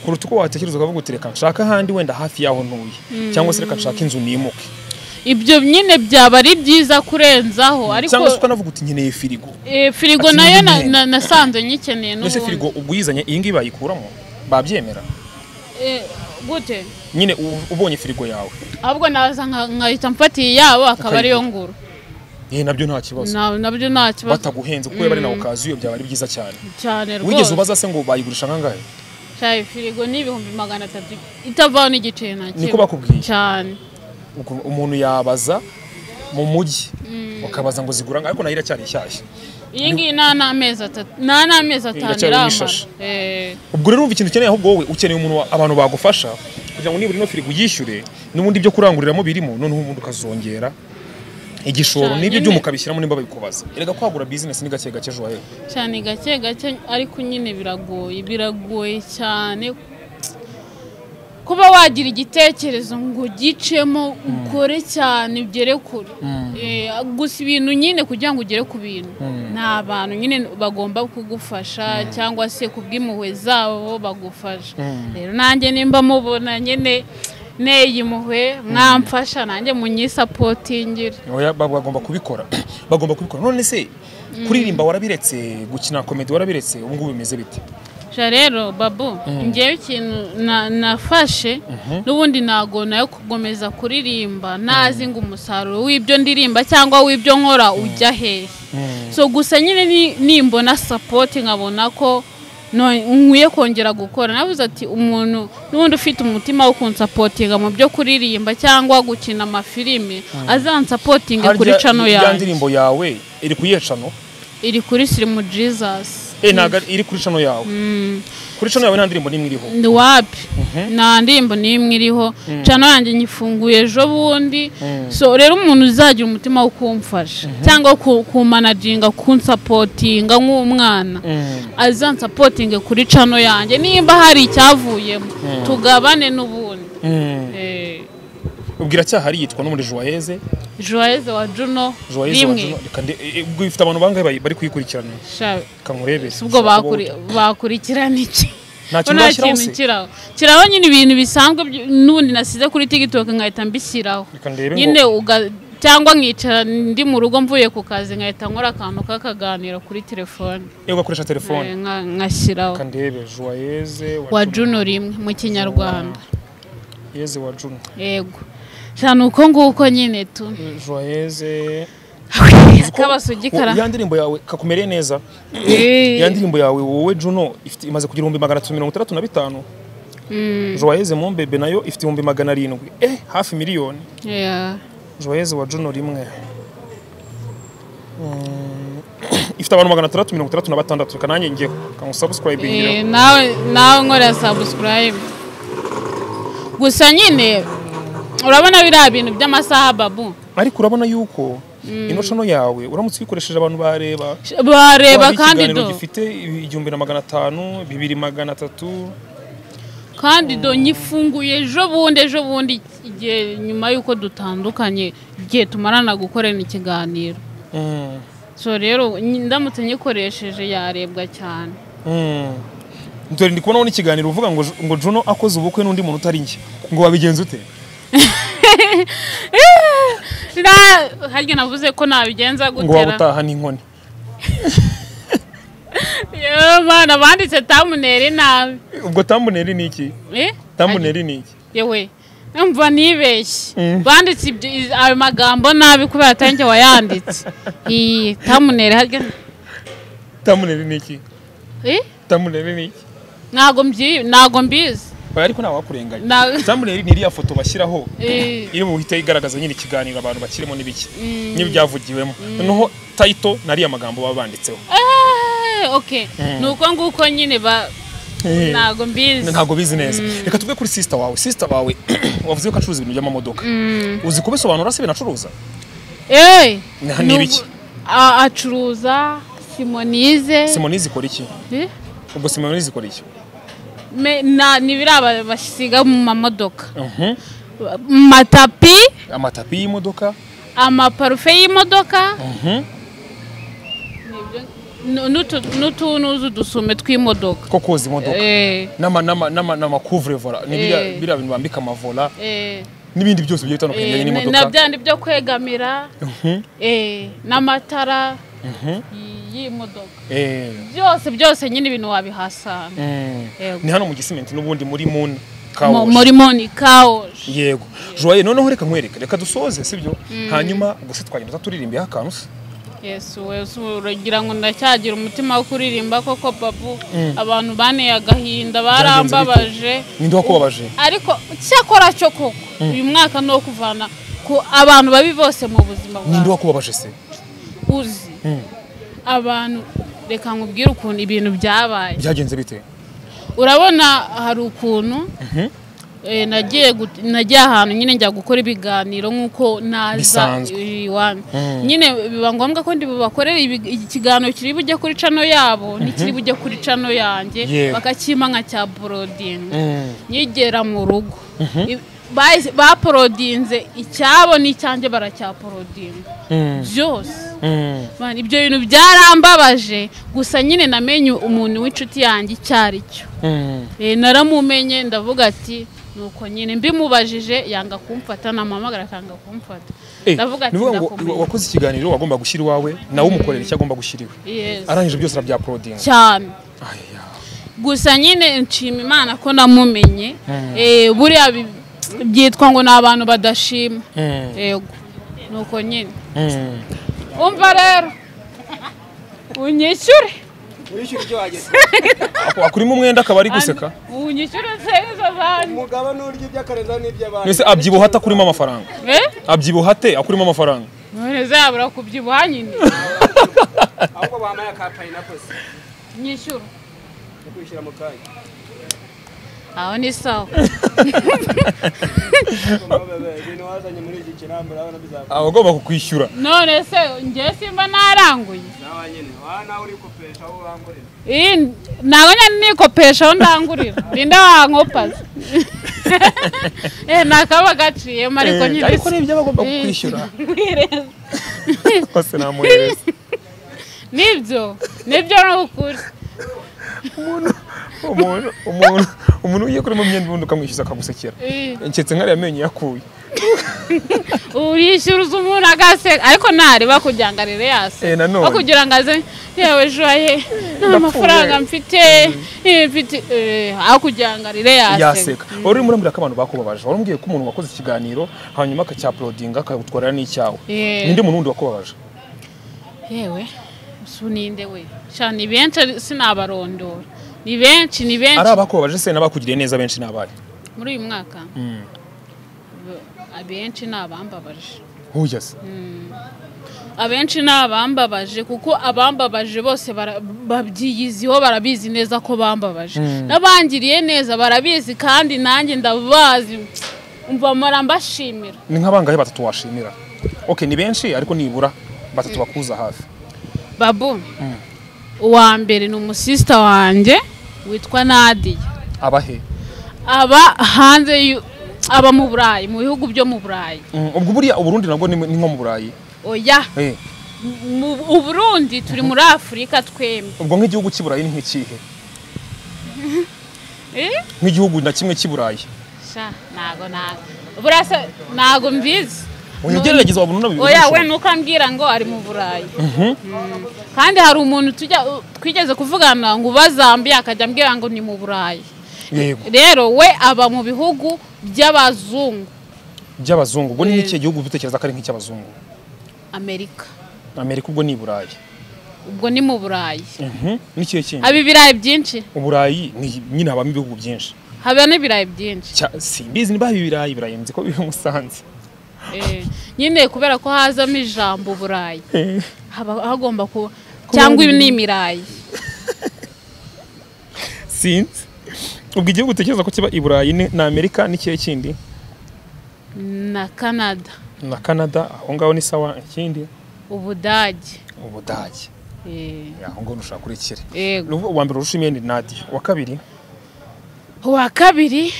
kuruta uko watekereza ukavuga uti reka nshaka ahandi wenda hafi y'aho ntuye cyangwa se reka nshaka inzu nimuke ibyo nyine byaba ari byiza kurenzaho ariko cyangwa se ukanavuga uti nkeneye firigo eh, firigo ati, nayo na- nyine. na- nasanze nyikeneye mbese n'ubundi firigo ubwo uyizanye iyi ngiyi bayikuramo babyemera Eh, gute nyine u- ubonye firigo yawe ahubwo naza nka- nkahita mfatiye iyabo akaba ariyo nguru yewe nabyo nta kibazo Na- nabyo nta kibazo bataguhenze kuko bari nawe ukazi iyo byaba ari byiza cyane cyane wigeze rwose ubaza se ngo bayigurisha angahe cyane firigo ni ibihumbi magana atatu itavaho n'igice na kimwe niko bakubwiye cyane Ubwo umuntu yabaza mu mujyi ukabaza ngo zigura angahe ariko nayo iracyari nshyashya iyi ngiyi nta n'amezi atatu nta n'amezi atanu Iracyari mu iramara ishashi. Eh, ubwo rero wumva ikintu ukeneye ahubwo wowe ukeneye umuntu wa- abantu bagufasha kugira ngo nibura ino firigo uyishyure n'ubundi ibyo kuranguriramo birimo noneho ubundi ukazongera igishoro Cyane n'ibyo nyine. byuma ukabishyiramo nimba babikubaza erega kwagura bizinesi ni gake gake ejo hehe cyane gake gake ariko nyine biragoye biragoye cyane kuba wagira igitekerezo ngo ugicemo ukore cyane ugere kure Eh, gusa ibintu nyine kugira ngo ugere ku bintu ni abantu nyine bagomba kugufasha cyangwa se ku bw'impuhwe zabo bagufasha rero nanjye nimba mubona nyine neye impuhwe mwamfasha nanjye munyisapotingire Oya, ba- bagomba kubikora bagomba kubikora none se kuririmba warabiretse gukina komedi warabiretse ubu ngubu bimeze bite Ja rero babu ngewe ikintu na- nafashe n'ubundi ntago nayo gukomeza kuririmba ntazi ngo umusaruro w'ibyo ndirimba cyangwa w'ibyo nkora ujya hehe so gusa nyine ni- nimbona sapoti nkabona ko no- nkwiye kongera gukora navuze ati umuntu n'ubundi ufite umutima wo kunsapotinga mu byo kuririmba cyangwa gukina amafilime azansapotinga kuri Harya cano ya yanjye ndirimbo yawe iri ku iyihe cano iri kuri sirimu jesus Eh, ntago ari- iri kuri cano yawe kuri cano yawe nta ndirimbo n'imwe iriho ndi wapi nta ndirimbo n'imwe iriho cano yanjye nyifunguye ejo bundi so rero umuntu uzagira umutima wo kumfasha cyangwa ku- kumanaginga kunsapotinga nk'umwana azansapotinge kuri cano yanjye nimba hari icyavuyemo tugabane n'ubundi Eh, ubwira cyahari yitwa n'umuri joyeze joyeze wa juno joyeze wa rimwe Juno. Reka nde- e- e, ubwo ifite abantu bangahe bari- bari kuyikurikirana Sha- kankurebere ubwo bakuri- bakurikirana iki Nta kintu Nta bashyiraho kintu se? kiraho kiraho nyine ibintu bisanzwe by- n'ubundi nasize kuri tiktok nkahita mbishyiraho Reka ndebe ngo- nyine uga- cyangwa nkicara ndi mu rugo mvuye ku kazi nkahita nkora akantu k'akaganiro kuri telefone iyo ugakoresha Eh, telefone nka- nkashyiraho reka ndebe joyeze wa juno rimwe mu kinyarwanda yeze wa juno yego cyane uko nguko nyine tu joyeze akabasugi kara ya ndirimbo yawe kakumereye neza Eh, ya ndirimbo yawe wowe juno ifite imaze kugira ibihumbi magana atatu mirongo itandatu na bitanu joyeze mumbebe nayo ifite ibihumbi magana arindwi eh hafi miliyoni yeah. joyeze wa juno rimwe Mm, ifite abantu magana atandatu mirongo itandatu na batandatu reka nanjye ngeho kangusabusikurayibingira Eh, nawe nawe nkora subscribe gusa nyine urabona biriya bintu by'amasaha babu ariko urabona yuko ino cano yawe uramutse uyikoresheje abantu bareba bareba waba kandi ikiganiro do gifite igihumbi na magana atanu bibiri magana atatu kandi do nyifunguye ejo bundi ejo bundi igihe nyuma y'uko dutandukanye igihe tumarana gukorana ikiganiro Mm, so rero nyi- ndamutse nyikoresheje yarebwa cyane mm. dore ndi kubonaho n'ikiganiro uvuga ngo ngo juno akoze ubukwe n'undi muntu utari njye ngo wabigenza ute Na- harya navuze ko nabigenza ngo waba gutera utaha n'inkoni Yewe mana banditse tamuneri nabi ubwo tambuneri ni iki Eh? tambuneri ni iki yewe numva nibeshye banditse ibyo- iz- ayo magambo nabi kubera atanjye wayanditse iyi tamuneri harya tambuneri ni iki Eh? tambuneri ni iki ntago mbyi ntago mbizi Oya, ariko ntawakurenganya Na- tambuneri ni iriya foto bashyiraho Eh, iri buhite igaragaza nyine ikiganiro abantu bakirimo n'ibiki n'ibyavugiwemo noneho tayito nariya magambo baba banditseho eh, ok ni uko nguko nyine ba ntago mbizi ntabwo bizi neza reka tuve kuri sisita wawe sisita wawe wavuze ko acuruza ibintu by'amamodoka uzi kubisobanura se ibintu acuruza Eh, Na- ni ni ubu- ibiki? a- acuruza simonize simonizi ikora iki Eh? ubwo simonizi ikora iki Me- na- ni biriya ba- basiga mu mamodoka Mhm. matapi amatapi y'imodoka amaparufe y'imodoka Mhm. nu- nutu- nutu nuzu dusume tw'imodoka ko koza imodoka Eh, n'ama- n'ama- n'ama- n'amakuvrevora ni biriya Eh. biriya bintu bambika amavola eh, n'ibindi byose bigiye bitandukanye eh, bijyanye na- n'imodoka na byandi byo kwegamira eh, n'amatara y- y'imodoka Eh, byose byose nyine ibintu wabihasanga mm. Yego. ni hano mu gisimenti n'ubundi muri moon Mu- kawoshi muri monika oje yego joye noneho reka nkwereke reka dusoze sibyo hanyuma gusa twagenda turirimbiyeho akantu se yesu yesu uragira ngo ndacyagira umutima wo kuririmba koko babu abantu baneye agahinda barambabaje ninde wakubabaje ariko cyakora cyo koko uyu mwaka ni uwo kuvana ku abantu babi bose mu buzima ninde bwawe wakubabaje se uzi abantu reka nkubwire ukuntu ibintu byabaye byagenze bite urabona hari ukuntu eh, nagiye gut- nagiye ahantu nyine njya gukora ibiganiro nk'uko naza Bisanzwe. iwanyu nyine biba ngombwa ko ndibubakorera ibi- ikiganiro kiri bujye kuri cano yabo n'ikiri bujye kuri cano yanjye Yewe. bakakima nka cya borodingi nyigera mu rugo I- bahise- baporodinze icyabo n'icyanjye baracyaporodinga byose Man, ibyo bintu byarambabaje gusa nyine namenye umuntu w'inshuti yanjye icyo ari cyo Eh, naramumenye ndavuga ati nuko nyine mbimubajije yanga kumfata namuhamagara akanga kumfata Eh, ndavuga ati ni ukuvuga ngo ndakumbuye wakoze ikiganiro wagomba gushyira iwawe nawe umukorera icyo agomba gushyira iwe Yes, arangije byose arabyaporodinga cyane Aya. gusa nyine nshima imana ko namumenye Eh, buriya bi- byitwa ngo ni abantu badashima Mm. yego nuko nyine Mm. umva rero unyishyure urishyura ibyo wagezeho Ako- akurimo umwenda akaba ari guseka unyishyure nsezo zanjye umugabo nurya iby'akarenza n'iby'abandi mbese abyibuha ate akurimo amafaranga Eh? abyibuha ate akurimo amafaranga none zabura kubyibuha nyine ahubwo bambaye aka pineapples nyishyure yo kwishyura mu kanya aho ni sawa ibintu wazanye muri iki kirambi urabona bizava aba agomba kukwishyura none se njye simba naranguye nawe nyine wa nawe uri kupesha aho urangurira iyi ntabwo nyine nikopesha aho ndangurira ninde wankopaza eh nakaba gaciyemo ariko Eh, nyine ariko si- nibyo aba agomba Eh, kukwishyura wireze. kose namuhereza nibyo nibyo ni ukuri umuntu umuntu umuntu ugiye kurimo imyenda ubundi ukamwishyuza akagusekera Eh, nshyitse nkariya menyo yakuye urishyuza umuntu agaseka ariko ntareba kugira ngo arebe yase Eh, nanone. aho kugira ngo aze yewe joye nta mafaranga mfite eh, mfite eh, aho kugira ngo arebe yase yaseka wari urimo urambwira ko abantu bakubabaje wari umbwiye ko umuntu wakoze ikiganiro hanyuma akacyaporodinga akagutwarira n'icyawe Eh. ninde muntu wundi wakubabaje yewe usu ninde we sha ni benshi ari- sinabarondora ni benshi ni benshi ari abakubabaje se n'abakugiriye neza benshi ni abahe muri uyu mwaka Bo- abenshi ni abambabaje huya se abenshi ni abambabaje kuko abambabaje bose bara- babyiyiziho barabizi neza ko bambabaje n'abangiriye neza barabizi kandi nanjye ndabazi umva mpora mbashimira ni nk'abangahe batatu washimira ok ni benshi ariko nibura batatu bakuza hafi babu uwa mbere ni umusisita wanjye witwa nadiya abahe aba hanze y'u- aba mu burayi mu bihugu byo mu burayi Mm, ubwo buriya uburundi nabwo ni ni nko mu burayi oya Eh, mu u Burundi turi muri afurika twembi ubwo nk'igihugu cy'i burayi ni nk'ikihe Eh? nk'igihugu na kimwe cy'i burayi sha ntago ntago burasa ntago mbizi Oya, ugerageza wabona unabibona oya we ushobora. nuko ambwira ngo ari mu burayi Mm. kandi hari umuntu tujya twigeze kuvugana ngo ubazambiye akajya ambwira ngo ni mu burayi yego rero we aba mu bihugu by'abazungu by'abazungu ubwo ni nk'ikihe gihugu dutekereza ko ari nk'icy'abazungu amerika amerika ubwo ni i burayi ubwo ni mu burayi Mhm, n'ikihe kindi haba ibirayi byinshi uburayi ni nyine habamo ibihugu byinshi haba n'ibirayi byinshi Cya- simbizi niba haba ibirayi ibirayi nzi ko biba i musanze Eh, nyine kubera ko hazamo ijambo burayi Eh, haba hagomba kuba cyangwa ibi ni imirayi sinzi ubwo igihugu utekereza ko kiba i burayi ni ni amerika n'ikihe kindi na canada na canada aho ngaho ni sawa ikindi ubudage ubudage Eh, aho ngaho nushaka kurekere yego Ubu- uwa mbere urusha imyenda ni nadiya uwa kabiri uwa kabiri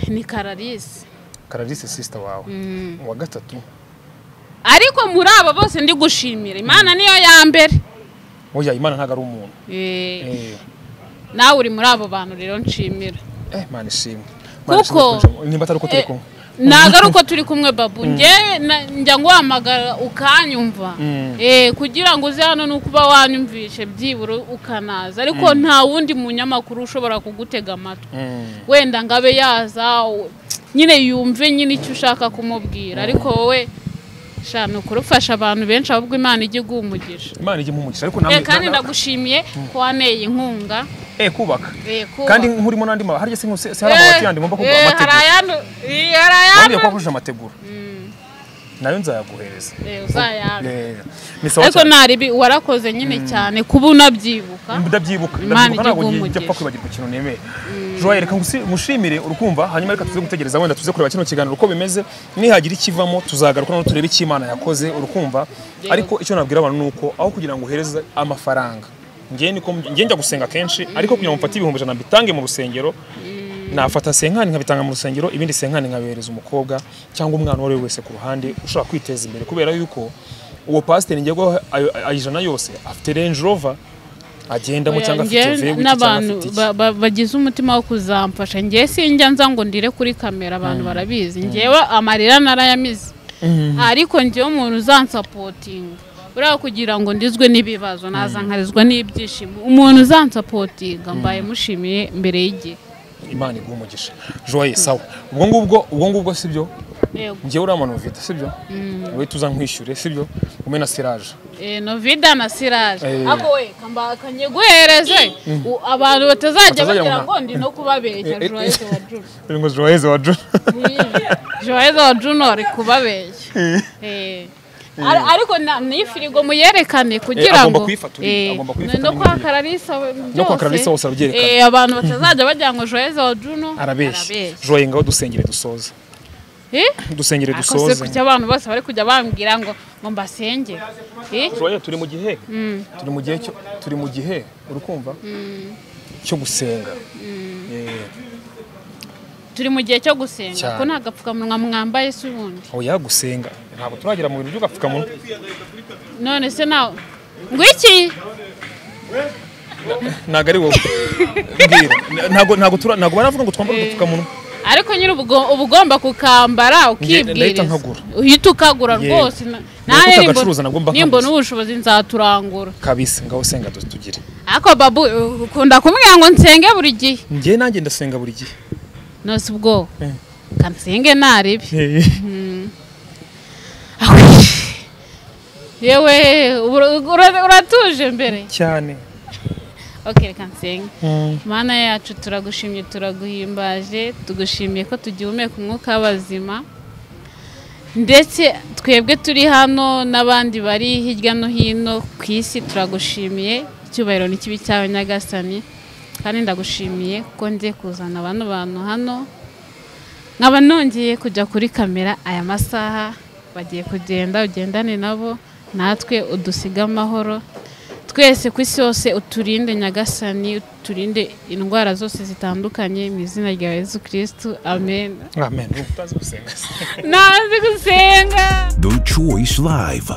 ni kararisi kararisi sisita wawe uwa gatatu ariko muri abo bose ndi gushimira imana niyo ya mbere oya imana ntabwo ari umuntu Eh, Eh, nawe uri muri abo bantu rero nshimira eh mana ishimwe Kuko- nimba atari uko turi Eh, kumwe ntabwo ari uko turi kumwe babu njyewe na- njya nguhamagara ukanyumva Eh, kugira ngo uze hano ni ukuba wanyumvishe byibura ukanaza ariko nta wundi munyamakuru ushobora kugutega amatwi wenda ngo abe yaza u- nyine yumve nyine icyo ushaka kumubwira ariko wowe sha ni ukurufasha abantu benshi ahubwo imana ijya iguha umugisha imana ijya impumugisha ariko Eh, namwe kandi na- na- ndagushimiye ko waneye inkunga eh kubaka Eh, kubaka. kandi nkurimo n'andi ma harya se nkuse- se hari Eh, amabati yandi ngomba kugura eh, amategura hari ayandu- eh, hari wambwiye ko ayandu- wahuje amategura nayo nzayaguhereza Eh, uzayanga. Eh, ni sawa ariko cyane. nta ribi warakoze nyine cyane kuba unabyibuka ndabyibuka Imana ndabyibuka ntabwo ijya njya pfa igumugisha. kwibagirwa ikintu nemeye joye reka ngusi- mushimire urukumva hanyuma reka tuze gutegereza wenda tuze kureba kino kiganiro uko bimeze nihagira ikivamo tuzagaruka noneho turebe icyo imana yakoze urukumva ariko icyo nabwira abantu ni uko aho kugira ngo uhereze amafaranga njye niko njye njya gusenga kenshi ariko kugira ngo mfate ibihumbi ijana mbitange mu rusengero nafata senkani nkabitanga mu rusengero ibindi senkani nkabihereza umukobwa cyangwa umwana uwo ari we wese ku ruhande ushobora kwiteza imbere kubera yuko uwo pasiteri ngerwaho ayo- ayijana yose afite range rover agendamo Oya, cyangwa njye afite vewe cyangwa n'abantu afite iki. ba- ba- bagize umutima wo kuzamfasha njye sinjya nza ngo ndire kuri kamera abantu barabizi njyewe amarira narayamize ariko njyewe umuntu uzansapotinga buriya kugira ngo ndizwe n'ibibazo nazankarizwa n'ibyishimo umuntu uzansapotinga mbaye mushimiye mbere y'igihe imana iguha umugisha joye sawa ubwo ngubwo ubwo ngubwo sibyo Yego. njyewe uriya muntu ufite sibyo uhita uza nkwishyure sibyo umwe na siraje Eh, novida na siraje Eh. ako we kambaka nyiguhereze u- abantu batazajya Batazajya bagira mu- ngo ndi no kubabeshya Eh, eh, joyeuse wa juru uri ngo joyeze wa juna joyeuse wa junior kubabeshya Eh. Ar- ariko na- ni firigo muyerekane kugira agomba ngo kuyifatura, Eh, agomba no- kuyifatura no kwa n'ibindi. kararisa we- No kwa byose. Kararisa hose arabyerekana. Eh, abantu batazajya bagira ngo joyeuse wa junior arabeshya joye ngaho dusengere dusoze Eh? dusengere akoze dusoze kuki abantu bose bari kujya bambwira ngo ngo mbasenge Eh? joye turi mu gihe turi mu gihe cyo- turi mu gihe uri kumva cyo gusenga Eh, turi mu gihe cyo gusenga Cyane. ko nta gapfukamunwa mwambaye se ubundi oya gusenga ntabwo turagera mu bintu by'ugapfukamunwa none se nawe ngwiki ntabwo ari wowe mbwira ntabwo ntabwo tura- ntabgo baravuga ngo twambare udupfukamunwa ariko nyine uba ugomba kukambara ndahita ukibwiriza nkagura. uhita ukagura Yego. rwose na- Nubwo nawe utagacuruza nabwo mba nimba- nkaguzi. nimba n'ubushobozi nzaturangura kabisa ngaho senga tu- tugire ariko babu uh, ukunda kumubwira ngo nsenge buri gihe njye nanjye ndasenga buri gihe nose ubwoba kansenge naribi yewe ura- ura- uratuje mbere cyane okay reka nsenge mana yacu turagushimye turaguhimbaje tugushimiye ko tugihumeka umwuka w'abazima ndetse twebwe turi hano n'abandi bari hirya no hino ku isi turagushimiye icyubahiro ni kibi cyawe nyagasani kandi ndagushimiye ko ngiye kuzana abantu bantu hano nkaba nongeye kujya kuri kamera aya masaha bagiye kugenda ugendane nabo natwe udusiga amahoro twese ku isi yose uturinde nyagasani uturinde indwara zose zitandukanye mu izina rya yezu kirisitu amen amen utazi gusenga ntazi gusenga The Choice Live.